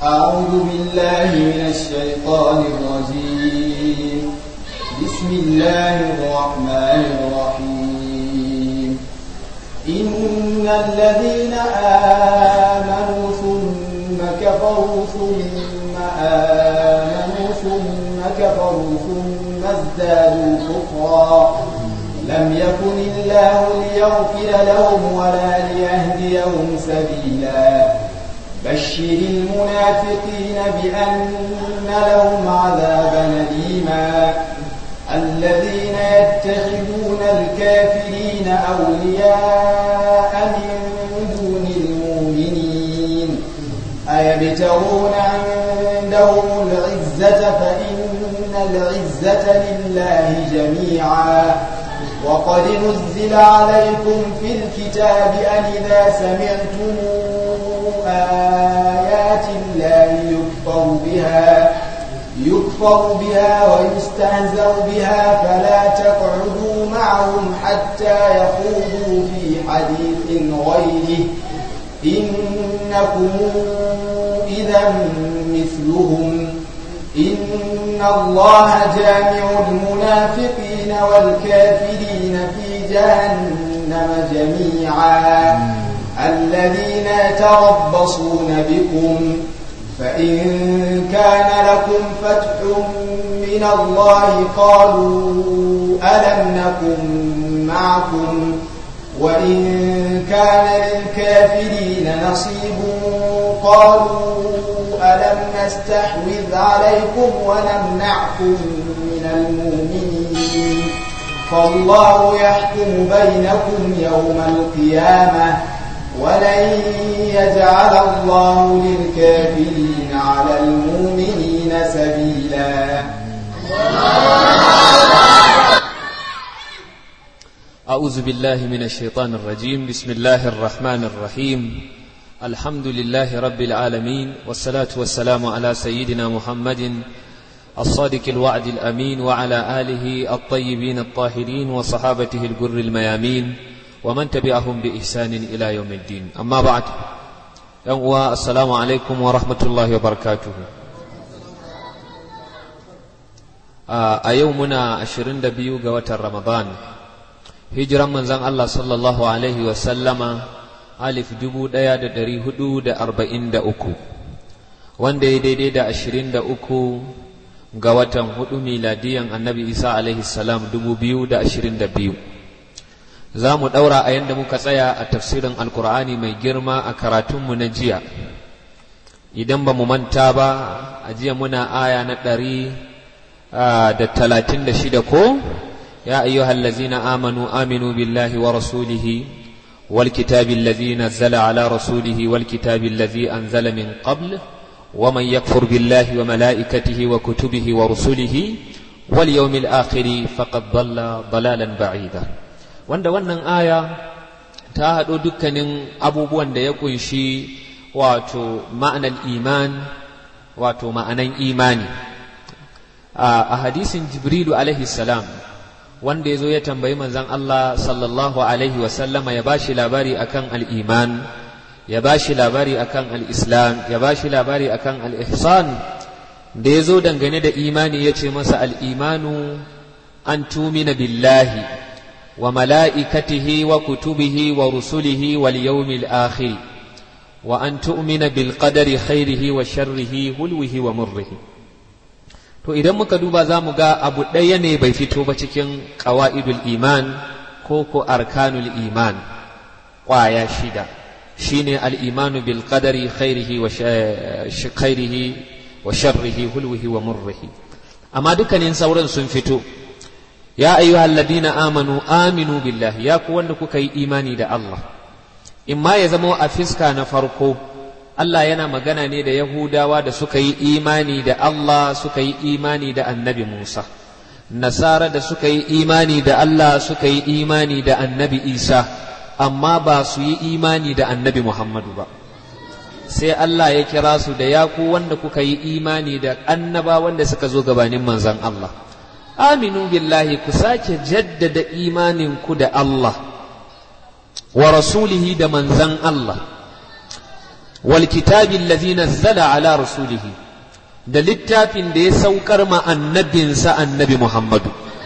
أعوذ بالله من الشيطان الرجيم بسم الله الرحمن الرحيم إن الذين آمنوا ثم كفروا ثم آمنوا ثم كفروا ثم ازدادوا كفرا لم يكن الله ليغفر لهم ولا ليهديهم سبيلا بشر المنافقين بأن لهم عذابا أليما الذين يتخذون الكافرين أولياء من دون المؤمنين أيبتغون عندهم العزة فإن العزة لله جميعا وقد نزل عليكم في الكتاب أن إذا سمعتم آيات الله يكفر بها يكفر بها ويستهزأ بها فلا تقعدوا معهم حتى يخوضوا في حديث غيره إنكم إذا مثلهم إن الله جامع المنافقين والكافرين في جهنم جميعا الذين يتربصون بكم فإن كان لكم فتح من الله قالوا ألم نكن معكم وإن كان للكافرين نصيب قالوا ألم نستحوذ عليكم ونمنعكم من المؤمنين فالله يحكم بينكم يوم القيامة ولن يجعل الله للكافرين على المؤمنين سبيلا أعوذ بالله من الشيطان الرجيم بسم الله الرحمن الرحيم الحمد لله رب العالمين والصلاة والسلام على سيدنا محمد الصادق الوعد الأمين وعلى آله الطيبين الطاهرين وصحابته الجر الميامين ومن تبعهم بإحسان إلى يوم الدين أما بعد يوم السلام عليكم ورحمة الله وبركاته a yau muna ashirin da biyu ga watan Ramadan hijiran manzon Allah sallallahu alaihi wasallama alif dubu ɗaya da ɗari hudu da arba'in da uku wanda ya daidai da ashirin da uku ga watan hudu miladiyan annabi isa alaihi salam dubu biyu da ashirin da biyu za mu ɗaura a yadda muka tsaya a tafsirin alkur'ani mai girma a karatunmu na jiya idan ba mu manta ba a jiya muna aya na ɗari da talatin da shida ko ya ayyuhal lazina amanu aminu billahi wa rasulihi wal kitabi allazi nazzala ala rasulihi wal kitabi allazi anzala min qabl wa man yakfur billahi wa malaikatihi wa kutubihi wa rusulihi wal yawmil akhir faqad dalla dalalan ba'ida wanda wannan aya ta haɗo dukkanin abubuwan da ya kunshi wato ma'anar iman wato ma'anan imani a hadisin jibrilu alaihi salam wanda ya zo ya tambayi manzan Allah sallallahu alaihi wasallama ya ba shi labari akan al'iman ya ba shi labari akan al'islam ya ba shi labari akan al'ihsan da ya zo dangane da imani ya ce masa al'imanu an tumina billahi wa mala'ikatihi wa kutubihi wa rusulihi wal yawmil akhir wa an tu'mina bil qadari khairihi wa sharrihi hulwihi wa murrihi to idan muka duba za mu ga abu ɗaya ne bai fito ba cikin ƙawa'idul iman ko ko arkanul iman ƙwaya shida shine al'imanu bil qadari khairihi wa khairihi wa sharrihi hulwihi wa murrihi amma dukkanin sauran sun fito ya ayyuhal ladina amanu aminu billahi ya ku wanda kuka yi imani da Allah in ma ya zama a fiska na farko Allah yana magana ne da Yahudawa da suka yi imani da Allah suka yi imani da annabi Musa, Nasara da suka yi imani da Allah suka yi imani da annabi Isa, amma ba su yi imani da annabi Muhammadu ba. Sai Allah ya kira su da yaku wanda kuka yi imani da annaba wanda suka zo gabanin manzan Allah. Aminu billahi ku sake jaddada imaninku da Allah, wa rasulihi da manzan Allah. wal kitabi allazi nazzala ala rasulihi da littafin da ya saukar ma annabinsa annabi Muhammadu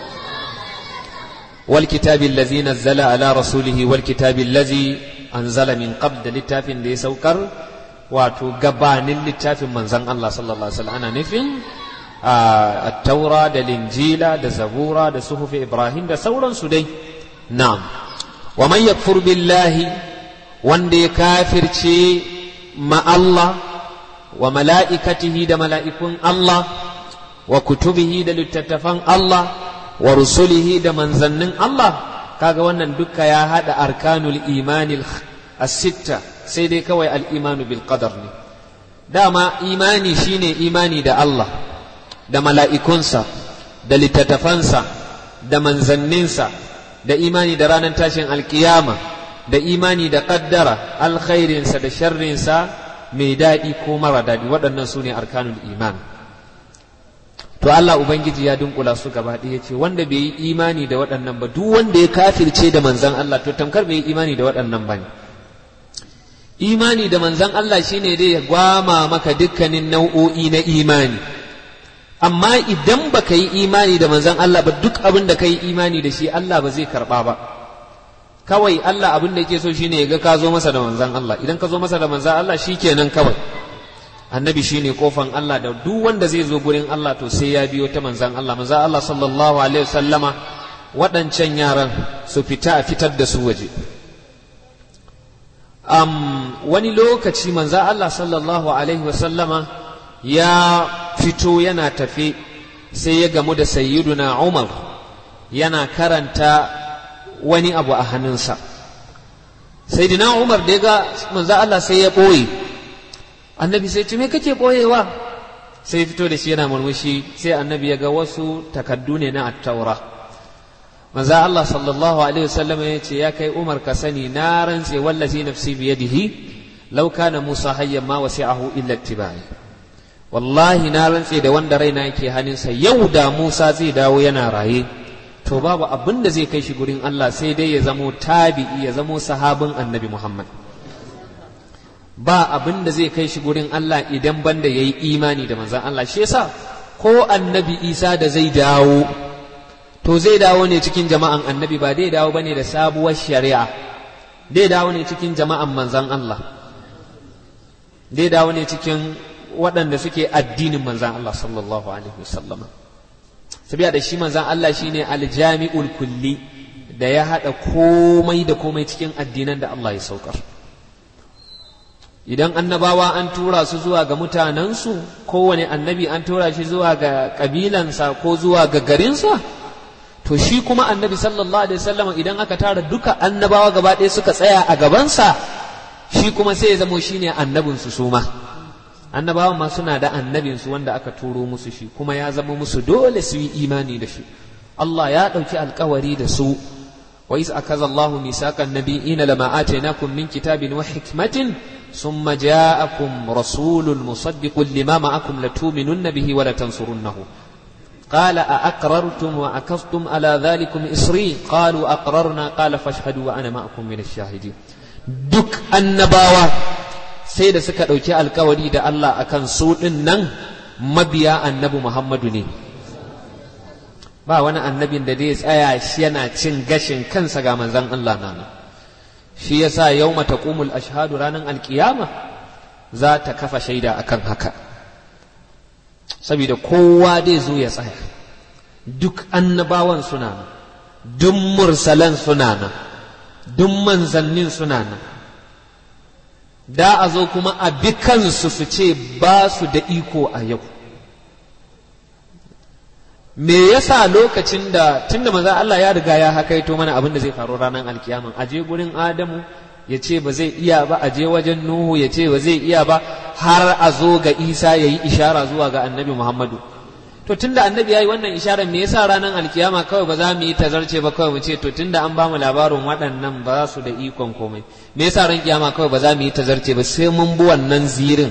wal kitabi allazi nazzala ala rasulihi wal kitabi allazi anzala min qabl da littafin da ya saukar wato gabanin littafin manzon Allah sallallahu alaihi wasallam ana nufin at-taura da linjila da zabura da suhufi ibrahim da sauransu dai na'am wa man yakfur billahi wanda ya kafirce ma Allah wa mala'ikatihi da mala'ikun Allah wa kutubihi da littattafan Allah wa rusulihi da manzannin Allah kaga wannan duka ya hada arkanul imanil as-sitta sai dai kawai al-imanu bil qadar ne dama imani shine imani da Allah da mala'ikunsa da littattafansa da manzanninsa da imani da ranar tashin alkiyama da imani da kaddara alkhairinsa da sharrinsa mai daɗi ko mara daɗi waɗannan su ne arkanul iman to Allah Ubangiji ya dunkula su gaba ɗaya ce wanda bai yi imani da waɗannan ba duk wanda ya kafirce da manzan Allah to tamkar bai yi imani da waɗannan ba ne imani da manzan Allah shine dai ya gwama maka dukkanin nau'o'i na imani amma idan baka yi imani da manzan Allah ba duk abin da ka yi imani da shi Allah ba zai karɓa ba kawai Allah abin da yake so shine ya ga ka zo masa da manzan Allah idan ka zo masa da manzan Allah shikenan kawai annabi shine kofan Allah da duk wanda zai zo gurin Allah to sai ya biyo ta manzan Allah manzan Allah sallallahu alaihi wasallama waɗancan yaran su fita a fitar da su waje um, wani lokaci manzan Allah sallallahu alaihi wasallama ya fito yana tafe sai ya gamu da sayyiduna Umar yana karanta wani abu a hannunsa sayyidina Umar da ya ga manzo Allah sai ya ɓoye annabi sai ce me kake ɓoyewa sai fito da shi yana murmushi sai annabi ya ga wasu takaddu ne na attaura manzo Allah sallallahu alaihi wasallam ya ce ya kai Umar ka sani na rantse wallazi nafsi biyadihi law kana Musa hayyan ma wasi'ahu illa ittiba'i wallahi na rantse da wanda raina yake hannunsa yau da Musa zai dawo yana raye to babu abin da zai kai shi gurin Allah sai dai ya zamo tabi'i ya zamo sahabin annabi Muhammad ba abin da zai kai shi gurin Allah idan banda yayi imani da manzon Allah shi yasa ko annabi Isa da zai dawo to zai dawo ne cikin jama'an annabi ba zai dawo bane da sabuwar shari'a zai dawo ne cikin jama'an manzon Allah zai dawo ne cikin waɗanda suke addinin manzan Allah sallallahu alaihi wasallam sabiya da shi manzan Allah shine aljami'ul kulli da ya haɗa komai da komai cikin addinan da Allah ya saukar idan annabawa an tura su zuwa ga mutanensu kowane annabi an tura shi zuwa ga ƙabilansa ko zuwa ga garinsa to shi kuma annabi sallallahu alaihi wasallam idan aka tara duka annabawa gaba ɗaya suka tsaya a gabansa shi kuma sai ya zamo shine annabinsu su ma annabawan ma suna da annabinsu wanda aka turo musu shi kuma ya zama musu dole su yi imani da shi Allah ya ɗauki alkawari da su wa iz akaza Allah misaqan nabiyina lama atainakum min kitabin wa hikmatin thumma ja'akum rasulun musaddiqun lima ma'akum latu'minunna bihi wa latansurunnahu قال أأقررتم وأكفتم على ذلكم إصري قالوا أقررنا قال فاشهدوا وأنا معكم من الشاهدين دك النباوة sai da suka ɗauki alkawari da Allah akan su ɗin nan mabiya annabi Muhammadu ne ba wani annabin da zai tsaya shi yana cin gashin kansa ga manzan Allah nana shi yasa yau taqumul ashhadu ranar alkiyama za ta kafa shaida akan haka saboda kowa zai zo ya tsaya duk annabawan suna nan duk mursalan suna nan duk manzannin suna nan da a zo kuma a bi kansu su ce ba su da iko a yau me yasa lokacin da tunda maza Allah ya riga ya hakaito mana abin da zai faru ranar alkiyama a je gurin Adamu ya ce ba zai iya ba a je wajen Nuhu ya ce ba zai iya ba har a zo ga Isa ya yi ishara zuwa ga annabi Muhammadu to tunda annabi ya yi wannan isharar me yasa ranar alkiyama kawai ba za mu yi tazarce ba kawai mu ce to tunda an ba mu labarin waɗannan ba su da ikon komai me yasa ran kiyama kawai ba za mu yi tazarce ba sai mun bi wannan zirin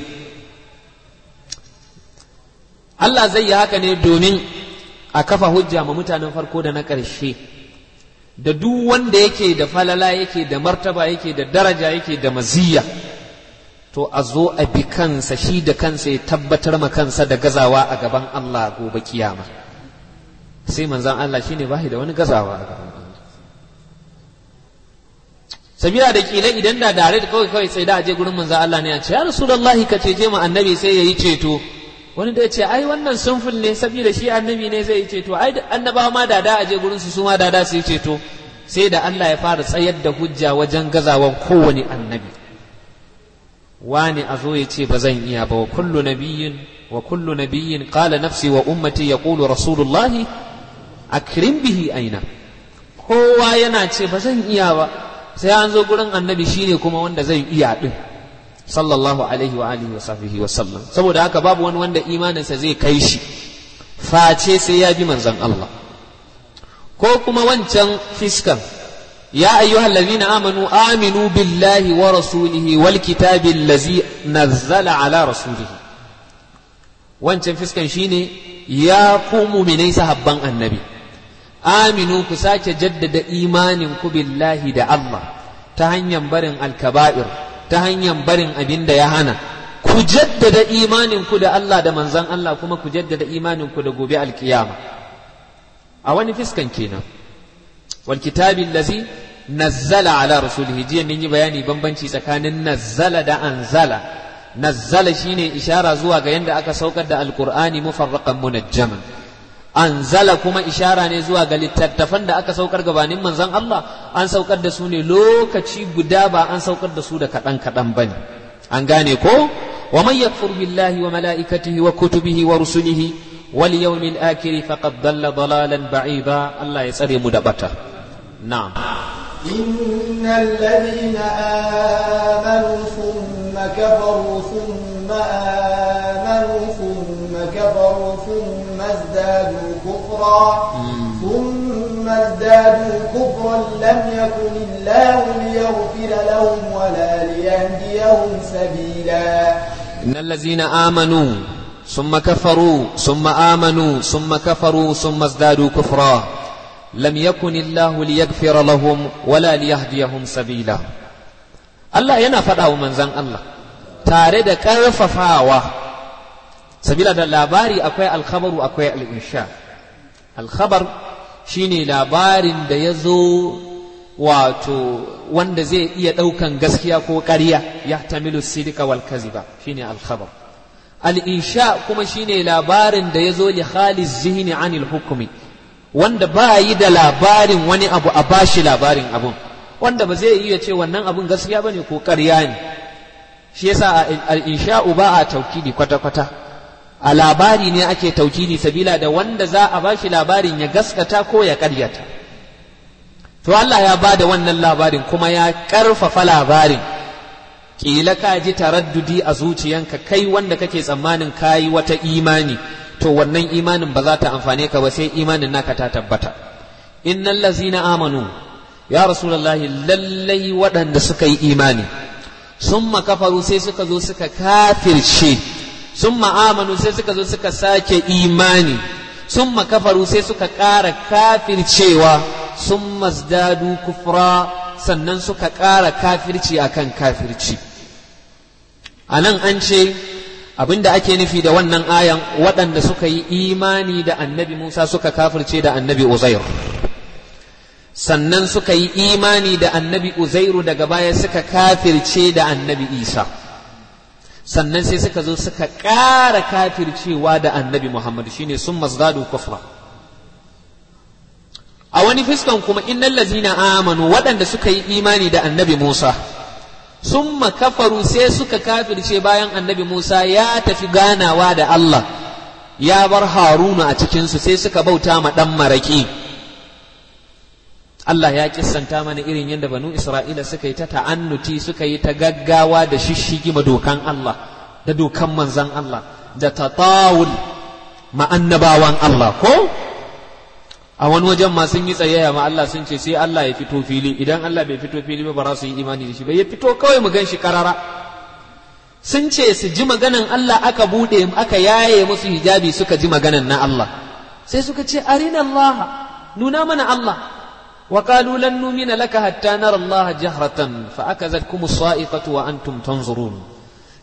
Allah zai yi haka ne domin a kafa hujja ma mutanen farko da na ƙarshe da duk wanda yake da falala yake da martaba yake da daraja yake da maziyya to a zo a bi kansa shi da kansa ya tabbatar ma kansa da gazawa a gaban Allah gobe kiyama sai manzan Allah shine bashi da wani gazawa a gaban Allah sabila da kila idan da dare da kawai kawai sai da aje gurin manzan Allah ne a ce ya rasulullahi ka ce je mu annabi sai yayi ceto wani da ya ce ai wannan sunful ne saboda shi annabi ne zai yi ceto ai annabawa ma da da aje gurin su su ma da da su yi ceto sai da Allah ya fara tsayar da hujja wajen gazawan kowane annabi wani a zo ya ce ba zan iya ba wa kullu nabiyyin wa kullu nabiyyin qala nafsi wa ummati yaqulu rasulullahi akrim bihi aina kowa yana ce ba zan iya ba sai an zo gurin annabi shine kuma wanda zai iya din sallallahu alaihi wa alihi wa sahbihi wa sallam saboda haka babu wani wanda imaninsa zai kai shi face sai ya bi manzon Allah ko kuma wancan fiskan ya ayyuhal ladina amanu aminu billahi wa rasulihi wal kitabi allazi nazzala ala rasulihi wancan fiskan shine ya ku mu'minai sahabban annabi aminu ku sake jaddada imanin ku billahi da Allah ta hanyar barin alkaba'ir ta hanyar barin abin da ya hana ku jaddada imanin ku da Allah da manzan Allah kuma ku jaddada imanin ku da gobe alkiyama a wani fiskan kenan wal kitabi allazi nazzala ala rasulihi jiya mun yi bayani bambanci tsakanin nazzala da anzala nazzala shine ishara zuwa ga yanda aka saukar da alqur'ani mufarraqan munajjaman anzala kuma ishara ne zuwa ga littattafan da aka saukar gabanin manzon Allah an saukar da su ne lokaci guda ba an saukar da su da kaɗan kaɗan ba ne an gane ko wa man yakfur billahi wa mala'ikatihi wa kutubihi wa rusulihi wal yawmil akhir faqad dalla dalalan ba'ida Allah ya tsare mu da bata na'am إن الذين آمنوا ثم كفروا ثم آمنوا ثم كفروا ثم ازدادوا كفرا ثم ازدادوا كفرا لم يكن الله ليغفر لهم ولا ليهديهم سبيلا إن الذين آمنوا ثم كفروا ثم آمنوا ثم كفروا ثم ازدادوا كفرا لم يكن الله ليغفر لهم ولا ليهديهم سبيلا Allah yana faɗa wa manzan Allah tare da ƙarfafawa sabila da labari akwai alkhabaru akwai al'insha alkhabar shine labarin da ya zo wato wanda zai iya ɗaukan gaskiya ko ƙarya ya tamilu sidika wal kaziba shine alkhabar al'insha kuma shine labarin da ya zo li khalis zihni anil hukumi wanda ba yi da labarin wani abu a bashi labarin abun wanda ba zai iya ce wannan abun gaskiya bane ko ƙarya ne shi yasa al-insha'u ba a taukidi kwata-kwata a labari ne ake taukidi sabila da wanda za a bashi labarin ya gaskata ko ya ƙaryata to Allah ya ba da wannan labarin kuma ya ƙarfafa labarin ƙila ka ji taraddudi a zuciyanka kai wanda kake tsammanin kayi wata imani to wannan imanin ba za ta amfane ka ba sai imanin naka ta tabbata innal lazina amanu ya rasulullahi lallai waɗanda suka yi imani summa kafaru sai suka zo suka kafirce summa amanu sai suka zo suka sake imani summa kafaru sai suka ƙara kafircewa summa zdadu kufra sannan suka ƙara kafirci akan kafirci a nan an ce abinda ake nufi da wannan ayan waɗanda suka yi imani da annabi Musa suka kafirce da annabi Uzair sannan suka yi imani da annabi Uzairu daga baya suka kafirce da annabi Isa sannan sai suka zo suka ƙara kafircewa da annabi Muhammad shine sun mazdadu kufra a wani fiskan kuma innal lazina amanu waɗanda suka yi imani da annabi Musa sun kafaru sai suka kafirce bayan annabi Musa ya tafi ganawa da Allah ya bar Haruna a cikinsu sai suka bauta ma ɗan maraƙi Allah ya kissanta mana irin yadda banu Isra'ila suka yi ta ta'annuti suka yi ta gaggawa da shishigi ma dokan Allah da dokan manzan Allah da tatawul ma annabawan Allah ko a wani wajen ma sun yi tsayayya ma Allah sun ce sai Allah ya fito fili idan Allah bai fito fili ba ba za su yi imani da shi ba ya fito kawai mu gan shi karara sun ce su ji maganan Allah aka bude aka yaye musu hijabi suka ji maganan na Allah sai suka ce arina Allah nuna mana Allah wa qalu lan numina laka hatta nara Allah jahratan fa akazatkum as-sa'iqatu wa antum tanzurun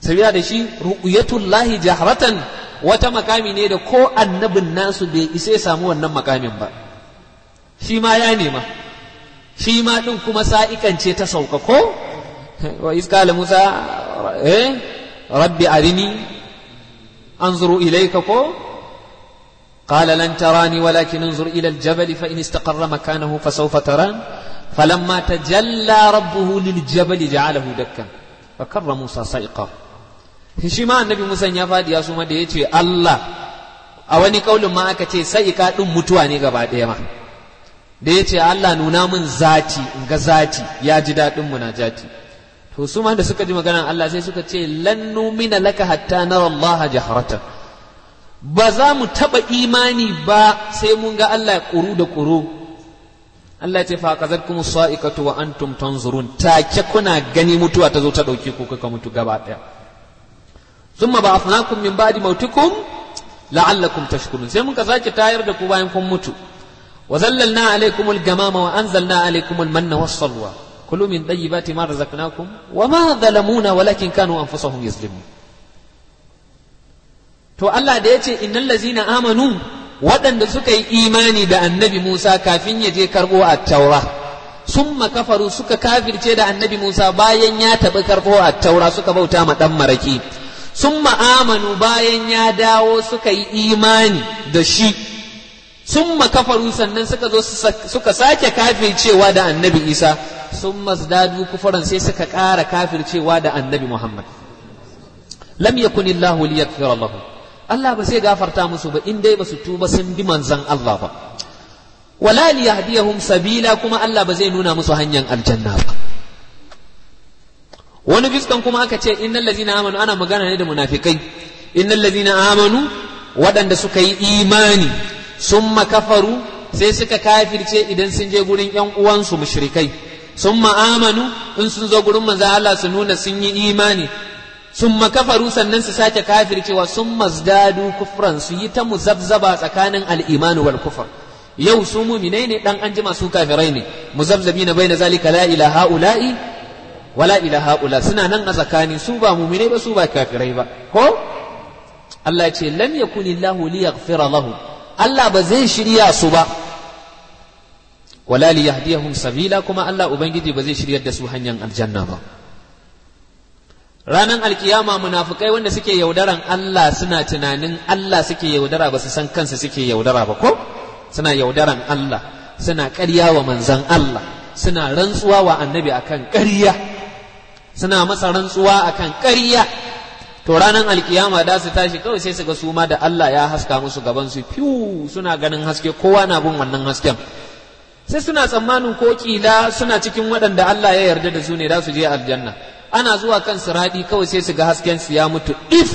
sabila da shi ru'yatullahi jahratan wata makami ne da ko annabin nasu bai isa ya samu wannan makamin ba shi ma ya nema shi ma din kuma sa'ikance ta sauka ko wa iskala musa eh rabbi arini anzuru ilayka ko قال لن تراني ولكن انظر إلى الجبل فإن استقر مكانه فسوف تران فلما تجلى ربه للجبل جعله دكا فكر موسى صيقا shi ma annabi Musa ya fadi ya suma da ya ce Allah a wani kaulin ma aka ce sai ka din mutuwa ne gaba ɗaya ma da ya ce Allah nuna min zati in ga zati ya ji daɗin munajati to su ma da suka ji maganar Allah sai suka ce lan numina laka hatta nara Allah jaharatan ba za mu taɓa imani ba sai mun ga Allah ƙuru da ƙuru Allah ya ce fa kazatkum sa'iqatu wa antum tanzurun take kuna gani mutuwa ta zo ta dauke ku kuka mutu gaba daya thumma ba'athnakum min ba'di mautikum la'allakum tashkurun sai muka sake tayar da ku bayan kun mutu wa zallalna alaykumul gamama wa anzalna alaykumul manna was salwa kulu min tayyibati ma razaqnakum wa ma zalamuna walakin kanu anfusahum yazlimun to Allah da yace innal ladzina amanu waɗanda suka yi imani da annabi Musa kafin ya je karɓo a taura sun makafaru suka kafirce da annabi Musa bayan ya taɓi karɓo a taura suka bauta ma ɗan maraki sun ma'amanu bayan ya dawo suka yi imani da shi sun makafaru sannan suka zo suka sake kafircewa da annabi Isa sun mazdadu kufuran sai suka ƙara kafircewa da annabi Muhammad lam yakunillahu liyaghfira lahum Allah ba sai gafarta musu ba in dai ba su tuba sun bi manzan Allah ba wala li yahdiyahum sabila kuma Allah ba zai nuna musu hanyar aljanna ba wani fiskan kuma aka ce innal ladzina amanu ana magana ne da munafikai innal ladzina amanu waɗanda suka yi imani summa kafaru sai suka kafirce idan sun je gurin ƴan uwansu mushrikai summa amanu in sun zo gurin manzan Allah su nuna sun yi imani sun kafaru sannan su sake kafircewa sun mazdadu kufran su yi ta muzabzaba tsakanin al'imanu wal kufar yau su muminai ne dan anjima su kafirai ne muzabzabi na baina zalika la ilaha ula'i wa la ilaha ula suna nan a tsakani su ba muminai ba su ba kafirai ba ko Allah ce lam yakunillahu liyaghfira lahu Allah ba zai shirya su ba wala liyahdiyahum sabila kuma Allah ubangiji ba zai shiryar da su hanyar aljanna ba ranar alkiyama munafukai wanda suke yaudaran Allah suna tunanin Allah suke yaudara ba su san kansu suke yaudara ba ko suna yaudaran Allah suna ƙarya wa manzan Allah suna rantsuwa wa annabi akan ƙarya suna masa rantsuwa akan ƙarya to ranar alkiyama da su tashi kawai sai su ga su ma da Allah ya haska musu gaban su fiu suna ganin haske kowa na bin wannan hasken sai suna tsammanin ko kila suna cikin waɗanda Allah ya yarda da su ne za su je aljanna ana zuwa kan siradi kawai sai su ga hasken su ya mutu if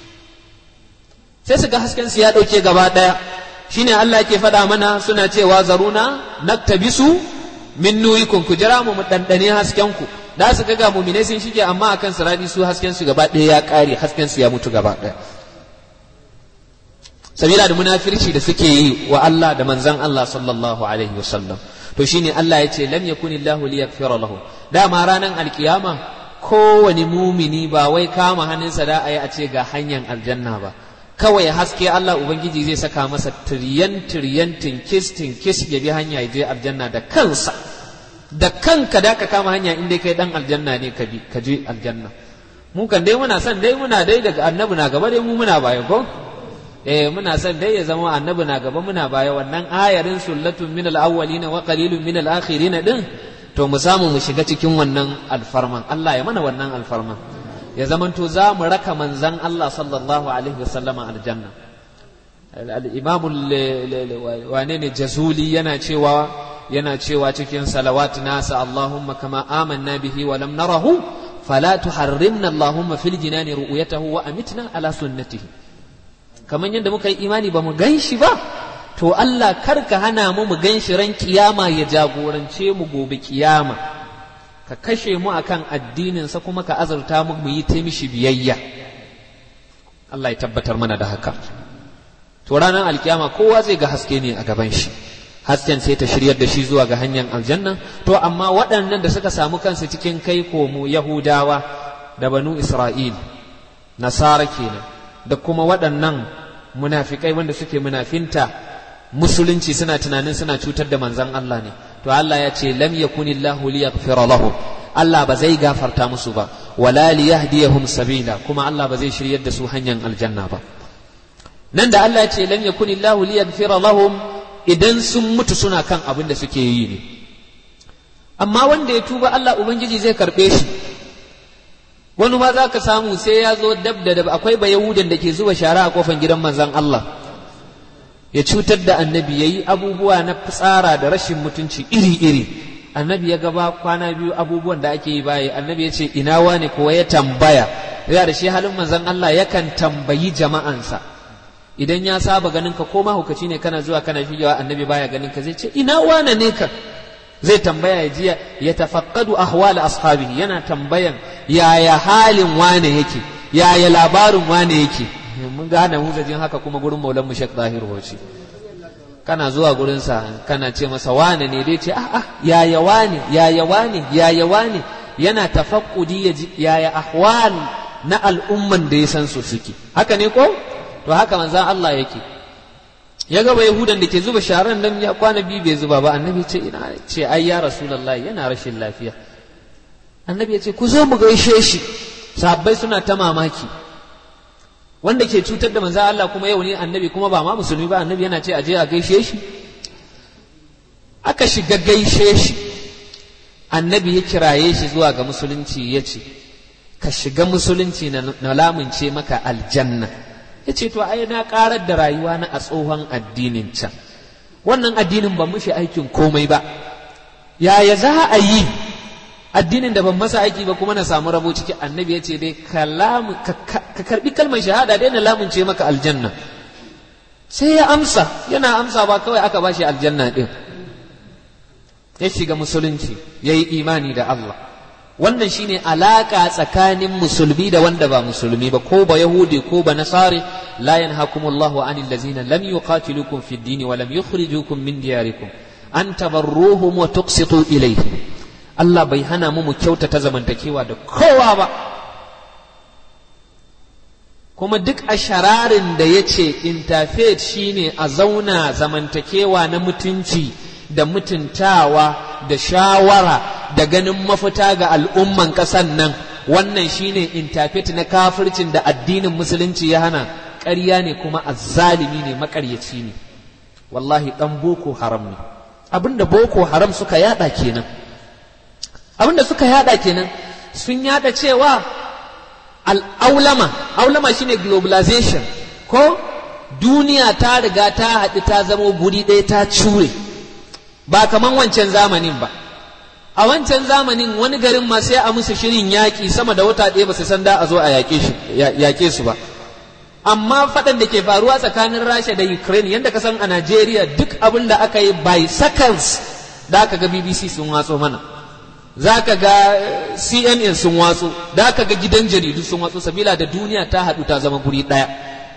sai su ga hasken su ya dauke gaba daya shine Allah yake faɗa mana suna cewa zaruna naktabisu min nurikum ku jira mu mu dandane hasken ku da su ga mu'mine sun shige amma akan siradi su hasken su gaba daya ya kare hasken su ya mutu gaba daya sabila da munafirci da suke yi wa Allah da manzon Allah sallallahu alaihi wasallam to shine Allah ya ce lam yakunillahu liyaghfira lahu dama ranar alkiyama kowane mumini ba wai kama hannunsa da a yi a ce ga hanyar aljanna ba kawai haske Allah Ubangiji zai saka masa tiryan tiryan tinkis tinkis ya bi hanya ya je aljanna da kansa da kanka da ka kama hanya in dai kai dan aljanna ne ka bi ka je aljanna mu kan dai muna son dai muna dai daga annabi na gaba dai mu muna baya ko eh muna son dai ya zama annabi na gaba muna baya wannan ayarin sullatun min al-awwalin wa qalilun min al-akhirin din to mu samu mu shiga cikin wannan alfarman Allah ya mana wannan alfarman ya zamanto za mu raka manzan Allah sallallahu alaihi wasallama aljanna al-imam wane ne jazuli yana cewa yana cewa cikin salawat nasa Allahumma kama amanna bihi wa lam narahu fala tuharrimna Allahumma fil jinani ru'yatahu wa amitna ala sunnatihi kaman yadda muka yi imani ba mu gan shi ba to Allah kar ka hana mu mu gan shi ran kiyama ya jagorance mu gobe kiyama ka kashe mu akan addininsa kuma ka azurta mu mu yi ta mishi biyayya Allah ya tabbatar mana da haka to ranar alkiyama kowa zai ga haske ne a gaban shi hasken sai ta shiryar da shi zuwa ga hanyar aljanna to amma waɗannan da suka samu kansu cikin kai komo yahudawa da banu isra'il nasara kenan da kuma waɗannan munafikai wanda suke munafinta musulunci suna tunanin suna cutar da manzan Allah ne to Allah ya ce lam yakunillahu liyaghfira lahum Allah ba zai gafarta musu ba wala liyahdiyahum sabila kuma Allah ba zai shiryar da su hanyar aljanna ba nan da Allah ya ce lam yakunillahu liyaghfira lahum idan sun mutu suna kan abin da suke yi ne amma wanda ya tuba Allah ubangiji zai karbe shi wani ma za ka samu sai ya zo dab da dab akwai ba yahudan da ke zuba shara a kofan gidan manzon Allah ya cutar da annabi ya yi abubuwa na fitsara da rashin mutunci iri-iri annabi ya gaba kwana biyu abubuwan da ake yi baye annabi ya ce ina wane kuwa ya tambaya ya da shi halin manzon Allah yakan tambayi jama'ansa idan ya saba ganin ka ko mahaukaci ne kana zuwa kana shigewa annabi baya ganin ka zai ce ina wane ne ka zai tambaya ya jiya ya tafaqqadu ahwal ashabihi yana tambayan yaya halin wane yake yaya labarin wane yake mun ga hana huzajin haka kuma gurin maulan mu Sheikh Zahir Hoci kana zuwa gurin sa kana ce masa wane ne dai ce ah ah yaya wane yaya wane yaya wane yana tafaqqudi yaya ahwal na al'umman da ya san su suke haka ne ko to haka manzon Allah yake ya gaba yahudan da ke zuba sharan nan ya kwana biyu bai zuba ba annabi ce ina ce ai ya rasulullahi yana rashin lafiya annabi ya ce ku zo mu gaishe shi sahabbai suna ta mamaki wanda ke cutar da manzo Allah kuma yau ne annabi kuma ba ma musulmi ba annabi yana ce aje a gaishe shi aka shiga gaishe shi annabi ya kiraye shi zuwa ga musulunci ya ce ka shiga musulunci na lamunce maka aljanna ya ce to ai na karar da rayuwa na a tsohon addinin can wannan addinin ban mushi aikin komai ba yaya za a yi addinin da ban masa aiki ba kuma na samu rabo ciki annabi ya ce dai ka karbi kalmar shahada dai na lamunce maka aljanna sai ya amsa yana amsa ba kawai aka bashi aljanna din ya shiga musulunci ya yi imani da Allah wannan shine alaka tsakanin musulmi da wanda ba musulmi ba ko ba yahudi ko ba nasari la yanhakumullahu anil ladzina lam yuqatilukum fid din wa lam yukhrijukum min diyarikum an tabarruhum wa tuqsitu ilayhim Allah bai hana mu mu kyautata zamantakewa da kowa ba kuma duk a shararin da ya ce interfaith shine a zauna zamantakewa na mutunci da mutuntawa da shawara da ganin mafita ga al'umman ƙasan nan wannan shine interfaith na kafircin da addinin musulunci ya hana ƙarya ne kuma azzalimi ne maƙaryaci ne wallahi ɗan boko haram ne abinda boko haram suka yada kenan abinda suka yada kenan sun yada cewa al'aulama aulama shine globalization ko duniya ta riga ta haɗu ta zama guri ɗaya ta cure ba kaman wancan zamanin ba a wancan zamanin wani garin ma sai a musu shirin yaƙi sama da wata ɗaya ba su san da a zo a yaƙe su ba amma faɗan da ke faruwa tsakanin rasha da ukraine yadda ka san a najeriya duk abin da aka yi by seconds da aka ga bbc sun watso mana za ka ga cnn sun watso da aka ga gidan jaridu sun watso sabila da duniya ta haɗu ta zama guri ɗaya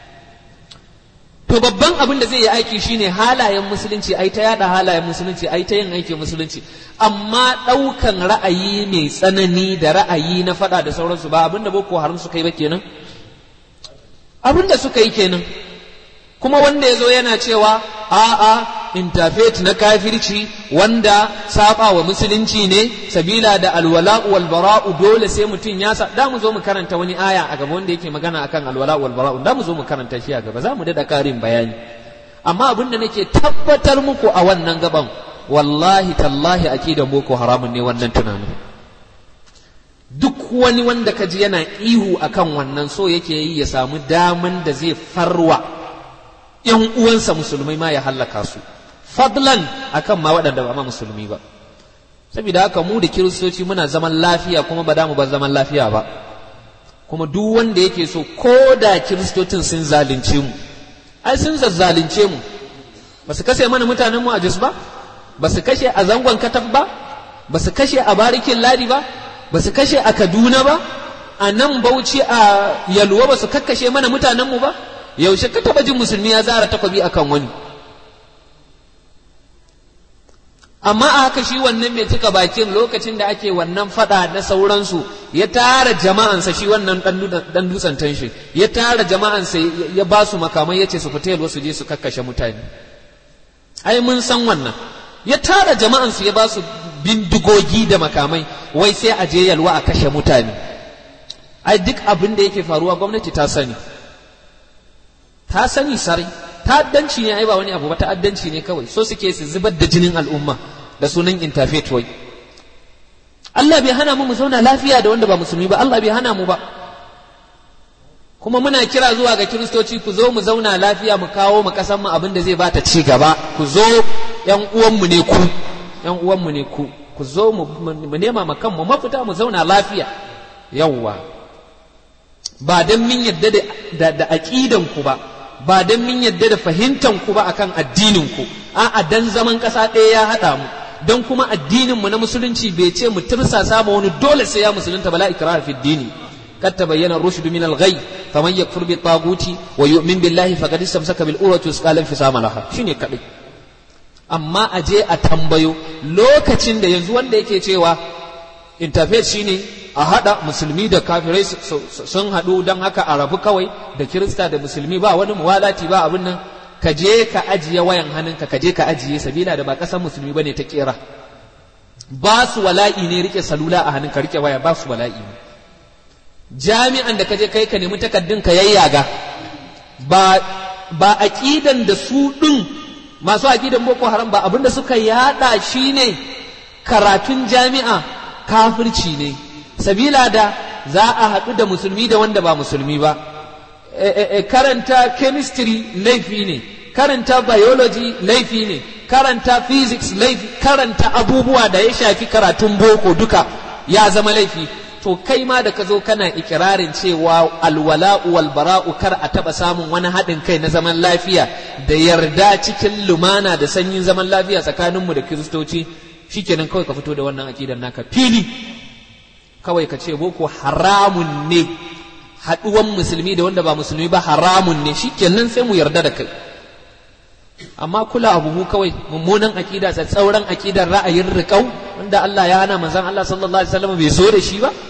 to babban abin da zai yi aiki shine halayen musulunci ai ta yada halayen musulunci ai ta yin aikin musulunci amma ɗaukan ra'ayi mai tsanani da ra'ayi na faɗa da sauransu ba abin da boko haram suka yi ba kenan abin da suka yi kenan kuma wanda ya zo yana cewa a'a interfaith na kafirci wanda saba wa musulunci ne sabila da alwala'u wal bara'u dole sai mutum ya sa da mu zo mu karanta wani aya a gaba wanda yake magana akan alwala'u wal bara'u da mu zo mu karanta shi a gaba za mu dada karin bayani amma abin da nake tabbatar muku a wannan gaban wallahi tallahi akidan boko haramun ne wannan tunanin duk wani wanda ka ji yana ihu akan wannan so yake yi ya samu daman da zai farwa ‘yan uwansa musulmai ma ya hallaka su, fadlan akan ma waɗanda ba ma musulmi ba. Saboda haka mu da kiristoci muna zaman lafiya kuma ba mu ba zaman lafiya ba. Kuma duk wanda yake so ko da kiristocin sun zalunce mu, ai sun zazzalunce mu, ba su kashe mana mutanen mu a Jos ba, ba su kashe a zangon kataf ba, ba su kashe a barikin ladi ba, ba su kashe a Kaduna ba, a nan Bauchi a Yalwa ba su kakkashe mana mutanen mu ba. yaushe ka taba jin musulmi ya zara takwabi akan wani amma a haka shi wannan mai cika bakin lokacin da ake wannan fada na sauransu ya tara jama'ansa shi wannan dan dutsen tanshi ya tara jama'ansa ya ba su makamai ya ce su fita yalwa su je su kakkashe mutane ai mun san wannan ya tara jama'ansu ya ba su bindigogi da makamai wai sai a je yalwa a kashe mutane ai duk abin da yake faruwa gwamnati ta sani ta sani sarai ta'addanci ne ai ba wani abu ba ta'addanci ne kawai so suke su zubar da jinin al'umma da sunan interfaith wai Allah bai hana mu mu zauna lafiya da wanda ba musulmi ba Allah bai hana mu ba kuma muna kira zuwa ga kiristoci ku zo mu zauna lafiya mu kawo mu kasan mu abin da zai bata ci gaba ku zo yan uwanmu ne ku yan uwanmu ne ku ku zo mu nema ma kanmu mafita mu zauna lafiya yawwa ba dan min yadda da da aqidan ku ba ba dan min yadda da fahimtan ku ba akan addinin ku a'a dan zaman kasa ɗaya ya haɗa mu dan kuma addinin mu na musulunci bai ce mu tirsasa ma wani dole sai ya musulunta bala ikraha fi dini قد تبين الرشد من الغي فمن يكفر بالطاغوت ويؤمن بالله فقد استمسك بالعروة الوثقى لا انفصام لها شنو كدai amma a je a tambayo lokacin da yanzu wanda yake cewa interfaith shine a hada musulmi da kafirai sun haɗu don haka a rabu kawai da kirista da musulmi ba wani muwalati ba abin nan ka je ka ajiye wayan hannunka ka je ka ajiye sabila da ba ƙasar musulmi bane ta kera ba su wala'i ne rike salula a hannunka rike waya ba su wala'i ne jami'an da ka je kai ka nemi takaddun ka yayyaga ba ba aqidan da su din masu aqidan boko haram ba abinda suka yada shine karatun jami'a kafirci ne sabila da za a haɗu da musulmi da wanda ba musulmi ba karanta chemistry laifi ne karanta biology laifi ne karanta physics laifi karanta abubuwa da ya shafi karatun boko duka ya zama laifi to kai ma da ka zo kana ikirarin cewa alwala'u wal bara'u kar a taba samun wani haɗin kai na zaman lafiya da yarda cikin lumana da sanyin zaman lafiya tsakaninmu da kiristoci shikenan kawai ka fito da wannan aƙidar naka fili kawai ka ce boko haramun ne haɗuwan musulmi da wanda ba musulmi ba haramun ne shikenan sai mu yarda da kai amma kula abu kawai mummunan aƙida tsauran aƙidar ra'ayin riƙau wanda Allah ya hana manzon Allah sallallahu alaihi wasallam bai so da shi ba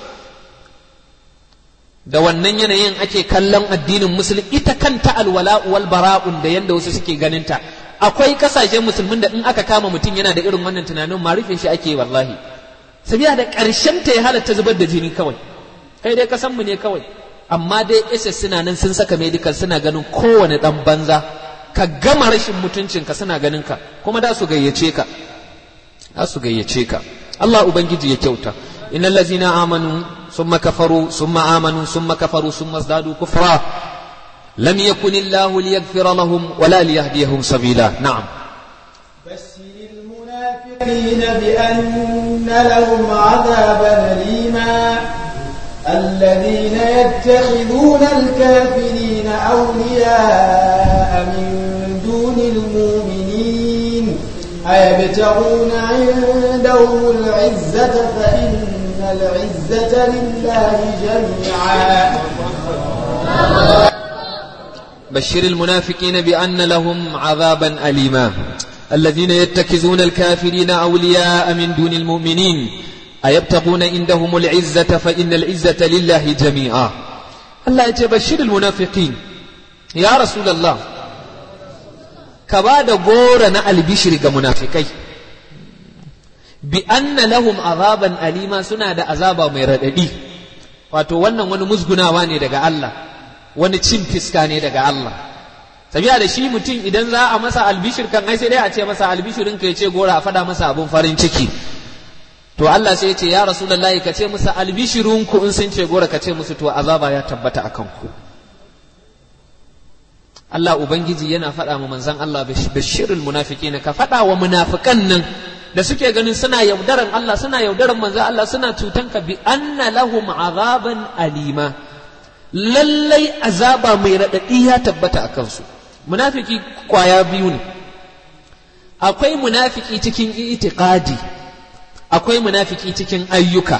da wannan yanayin ake kallon addinin musulmi ita kanta alwala wal bara'un da yanda wasu suke ganin ta akwai kasashen musulmin da in aka kama mutum yana da irin wannan tunanin ma rufe shi ake wallahi sabiya da ƙarshen ta ya halatta zubar da jini kawai kai dai kasan mu ne kawai amma dai SS suna nan sun saka medical suna ganin kowane dan banza ka gama rashin mutuncinka suna ganin ka kuma da su gayyace ka za su gayyace ka Allah ubangiji ya kyauta innal ladzina amanu summa kafaru summa amanu summa kafaru summa zadu kufra lam yakun Allah liyaghfira lahum wala liyahdiyahum sabila na'am بشر المنافقين بأن لهم عذابا أليما الذين يتخذون الكافرين أولياء من دون المؤمنين أيبتغون عندهم العزة فإن العزة لله جميعا بشر المنافقين بأن لهم عذابا أليما الذين يتخذون الكافرين أولياء من دون المؤمنين أيبتغون عندهم العزة فإن العزة لله جميعا الله يتبشر المنافقين يا رسول الله كباد غورنا البشر كمنافقين بأن لهم عذابا أليما سنة دا عذابا ميرددي wato wannan wani musgunawa ne daga Allah wani cin fiska ne daga Allah tabiya da shi mutum idan za a masa albishir kan ai sai dai a ce masa albishirin ka ya ce gora a fada masa abun farin ciki to Allah sai ya ce ya rasulullahi ka ce musu albishirun ku in sun ce gora ka ce musu to azaba ya tabbata akan ku Allah ubangiji yana faɗa wa manzon Allah bashirul munafiqin ka faɗa wa munafikan nan da suke ganin suna yaudaran Allah suna yaudaran manzon Allah suna cutan ka bi anna lahum azaban alima lallai azaba mai raɗaɗi ya tabbata a kansu munafiki kwaya biyu ne akwai munafiki cikin itiqadi akwai munafiki cikin ayyuka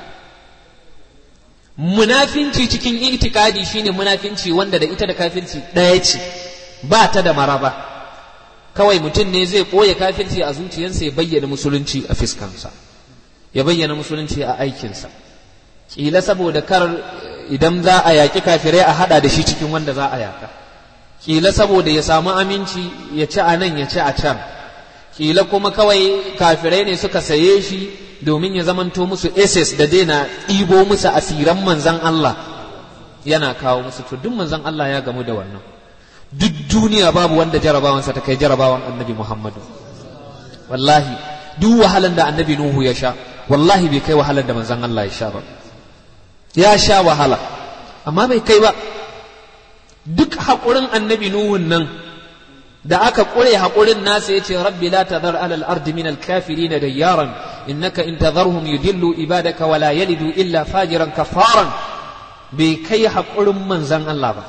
munafinci cikin itikadi shine munafinci wanda da ita da kafirci ɗaya ce ba ta da maraba kawai mutum ne zai ɓoye kafirci a zuciyarsa ya bayyana musulunci a fiskansa ya bayyana musulunci a aikinsa ƙila saboda kar idan za a yaƙi kafirai a haɗa da shi cikin wanda za a yaƙa ƙila saboda ya samu aminci ya ci a nan ya ci a can ƙila kuma kawai kafirai ne suka saye shi domin ya zamanto musu SS da daina ɗibo musu asiran manzan Allah yana kawo musu to duk manzan Allah ya gamu da wannan duk duniya babu wanda jarabawansa ta kai jarabawan annabi Muhammadu wallahi duk wahalan da annabi Nuhu ya sha wallahi bai kai wahalan da manzan Allah ya sha ba ya sha wahala amma bai kai ba duk haƙurin annabi Nuhun nan da aka ƙure haƙurin nasa ya ce rabbi la tadhar alal ardi min al kafirin dayyaran innaka in tadharhum yudillu ibadaka wa la yalidu illa fajiran kafaran bai kai haƙurin manzan Allah ba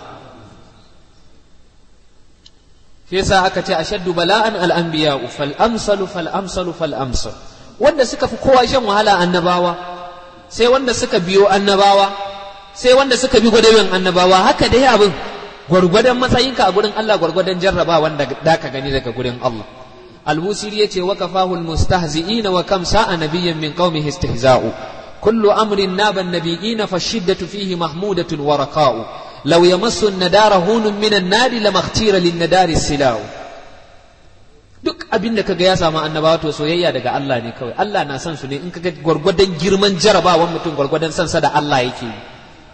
shi yasa aka ce ashaddu bala'an al anbiya fal amsalu fal amsalu fal amsal wanda suka fi kowa shan wahala annabawa sai wanda suka biyo annabawa sai wanda suka bi gwadaben annabawa haka dai abin gwargwadon matsayinka a gurin Allah gwargwadon jarraba wanda da ka gani daga gurin Allah albusiri yace wa kafahu almustahzi'ina wa kam sa'a nabiyyan min qaumihi istihza'u kullu amrin naba an-nabiyina fashiddatu fihi mahmudatun wa raqa'u law yamassu an-nadara hunun min an-nar lamakhtira lin-nadari sila'u duk abin da kaga ya samu annabawa to soyayya daga Allah ne kawai Allah na son su ne in kaga gwargwadon girman jarabawan mutum gwargwadon sansa da Allah yake yi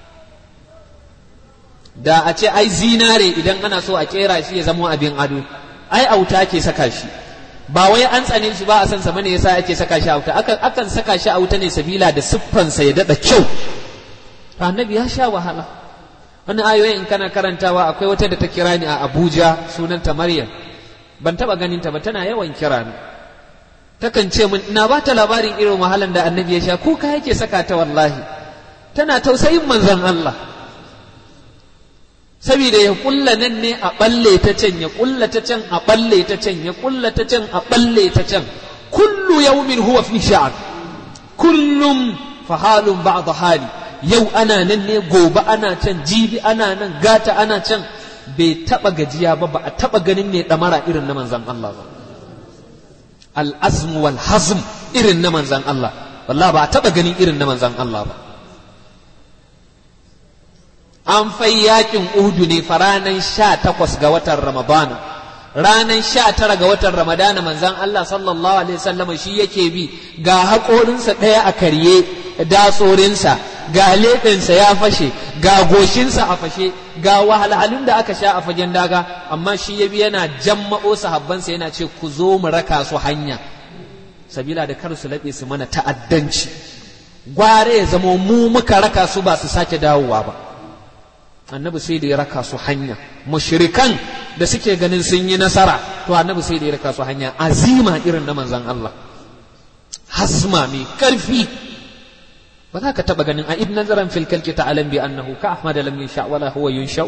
da a ce ai zinare idan ana so a kera shi ya zama abin ado ai auta ke saka shi ba wai an tsane shi ba a san sa bane yasa ake saka shi auta akan akan saka shi auta ne sabila da siffansa ya dada kyau annabi ya sha wahala wani ayoyin in kana karantawa akwai wata da ta kira ni a Abuja sunanta Maryam ban taba ganin ta ba tana yawan kira ni takan ce min ina ba ta labarin irin wahalan da annabi ya sha kuka yake saka ta wallahi tana tausayin manzon Allah saboda ya kulla nan ne a balle ta can ya kulla ta can a balle ta can ya kulla ta can a balle ta can kullu yawmin huwa fi sha'an kullum fahalun ba'd hali yau ana nan ne gobe ana can jibi ana nan gata ana can bai taba gajiya ba ba a taba ganin ne damara irin na manzan Allah ba al-azm wal hazm irin na manzan Allah wallahi ba a taba ganin irin na manzan Allah ba an fai yakin uhudu ne fa ranar sha takwas ga watan ramadana ranar sha tara ga watan ramadana manzan Allah sallallahu alaihi wasallam shi yake bi ga haƙorinsa ɗaya a karye datsorinsa ga leɓensa ya fashe ga goshinsa a fashe ga wahalhalun da aka sha a fagen daga amma shi ya bi yana jamma'o sahabbansa yana ce ku zo mu raka su hanya sabila da kar su laɓe su mana ta'addanci gware ya zamo mu muka raka su ba su sake dawowa ba annabi sai da ya raka su hanya mushrikan da suke ganin sun yi nasara to annabi sai da ya raka su hanya azima irin na manzon Allah hasma mai karfi ba za ka taba ganin a ibn nazaran fil kalki ta'alam bi annahu ka ahmad lam yunsha wala huwa yunsha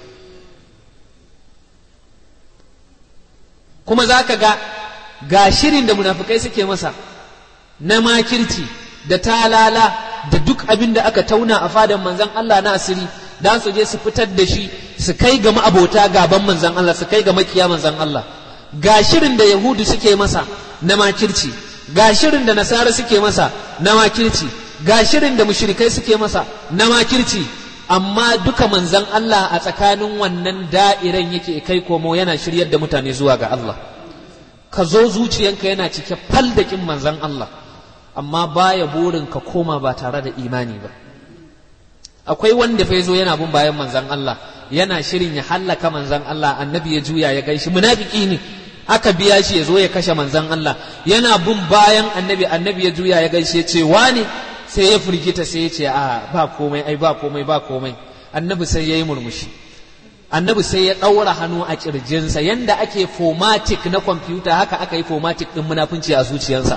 kuma za ka ga ga shirin da munafikai suke masa na makirci da talala da duk abin da aka tauna a fadan manzon Allah na asiri dan su je su fitar da shi su kai ga ma'abota gaban manzan Allah su kai ga makiya manzan Allah ga shirin da yahudu suke masa na makirci ga shirin da nasara suke masa na makirci ga shirin da mushrikai suke masa na makirci amma duka manzan Allah a tsakanin wannan da'iran yake kai komo yana shiryar da mutane zuwa ga Allah ka zo zuciyanka yana cike fal da kin manzan Allah amma baya burin ka koma ba tare da imani ba akwai wanda fa zo yana bin bayan manzan Allah yana shirin ya hallaka manzan Allah annabi ya juya ya gaishe munafiki ne aka biya shi ya zo ya kashe manzan Allah yana bin bayan annabi annabi ya juya ya gaishe ce wani sai ya firgita sai ya ce a ba komai ai ba komai ba komai annabi sai ya yi murmushi annabi sai ya ɗaura hannu a ƙirjinsa yanda ake formatic na kwamfuta haka aka yi formatic ɗin munafunci a zuciyarsa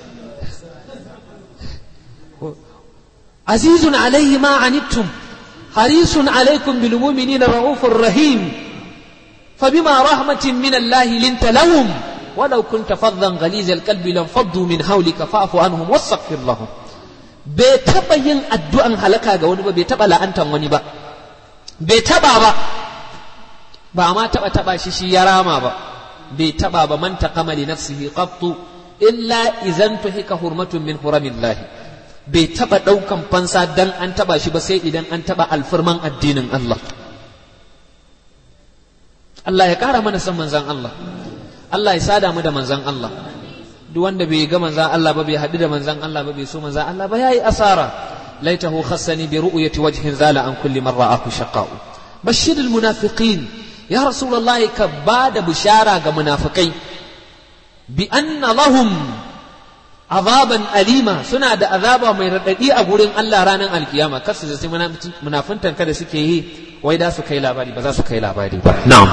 عزيز عليه ما عنتم حريص عليكم بالمؤمنين رؤوف رحيم فبما رحمة من الله لنت لهم ولو كنت فظا غليظ القلب لانفضوا من حولك فاعف عنهم واستغفر لهم bai taɓa yin addu'an halaka ga wani ba bai taɓa la'antan wani ba bai taɓa ba ba ma taɓa taɓa shi shi ya rama ba bai taba ba man taqama li nafsihi qattu illa idan tuhika hurmatun min huramillahi bai taba daukan fansa dan an taba shi ba sai idan an taba alfirman addinin Allah Allah ya kara mana san manzan Allah Allah ya sada mu da manzan Allah duk wanda bai ga manzan Allah ba bai haɗu da manzan Allah ba bai so manzan Allah ba yayi asara laitahu khassani bi ru'yati wajhin zala an kulli man ra'ahu shaqa'u bashir al munafiqin ya rasulullah ka bada bishara ga munafikai bi anna lahum azaban alima suna da azaba mai radadi a gurin Allah ranar alkiyama kasu sai munafuntan kada suke yi wai da su kai labari ba za su kai labari ba na'am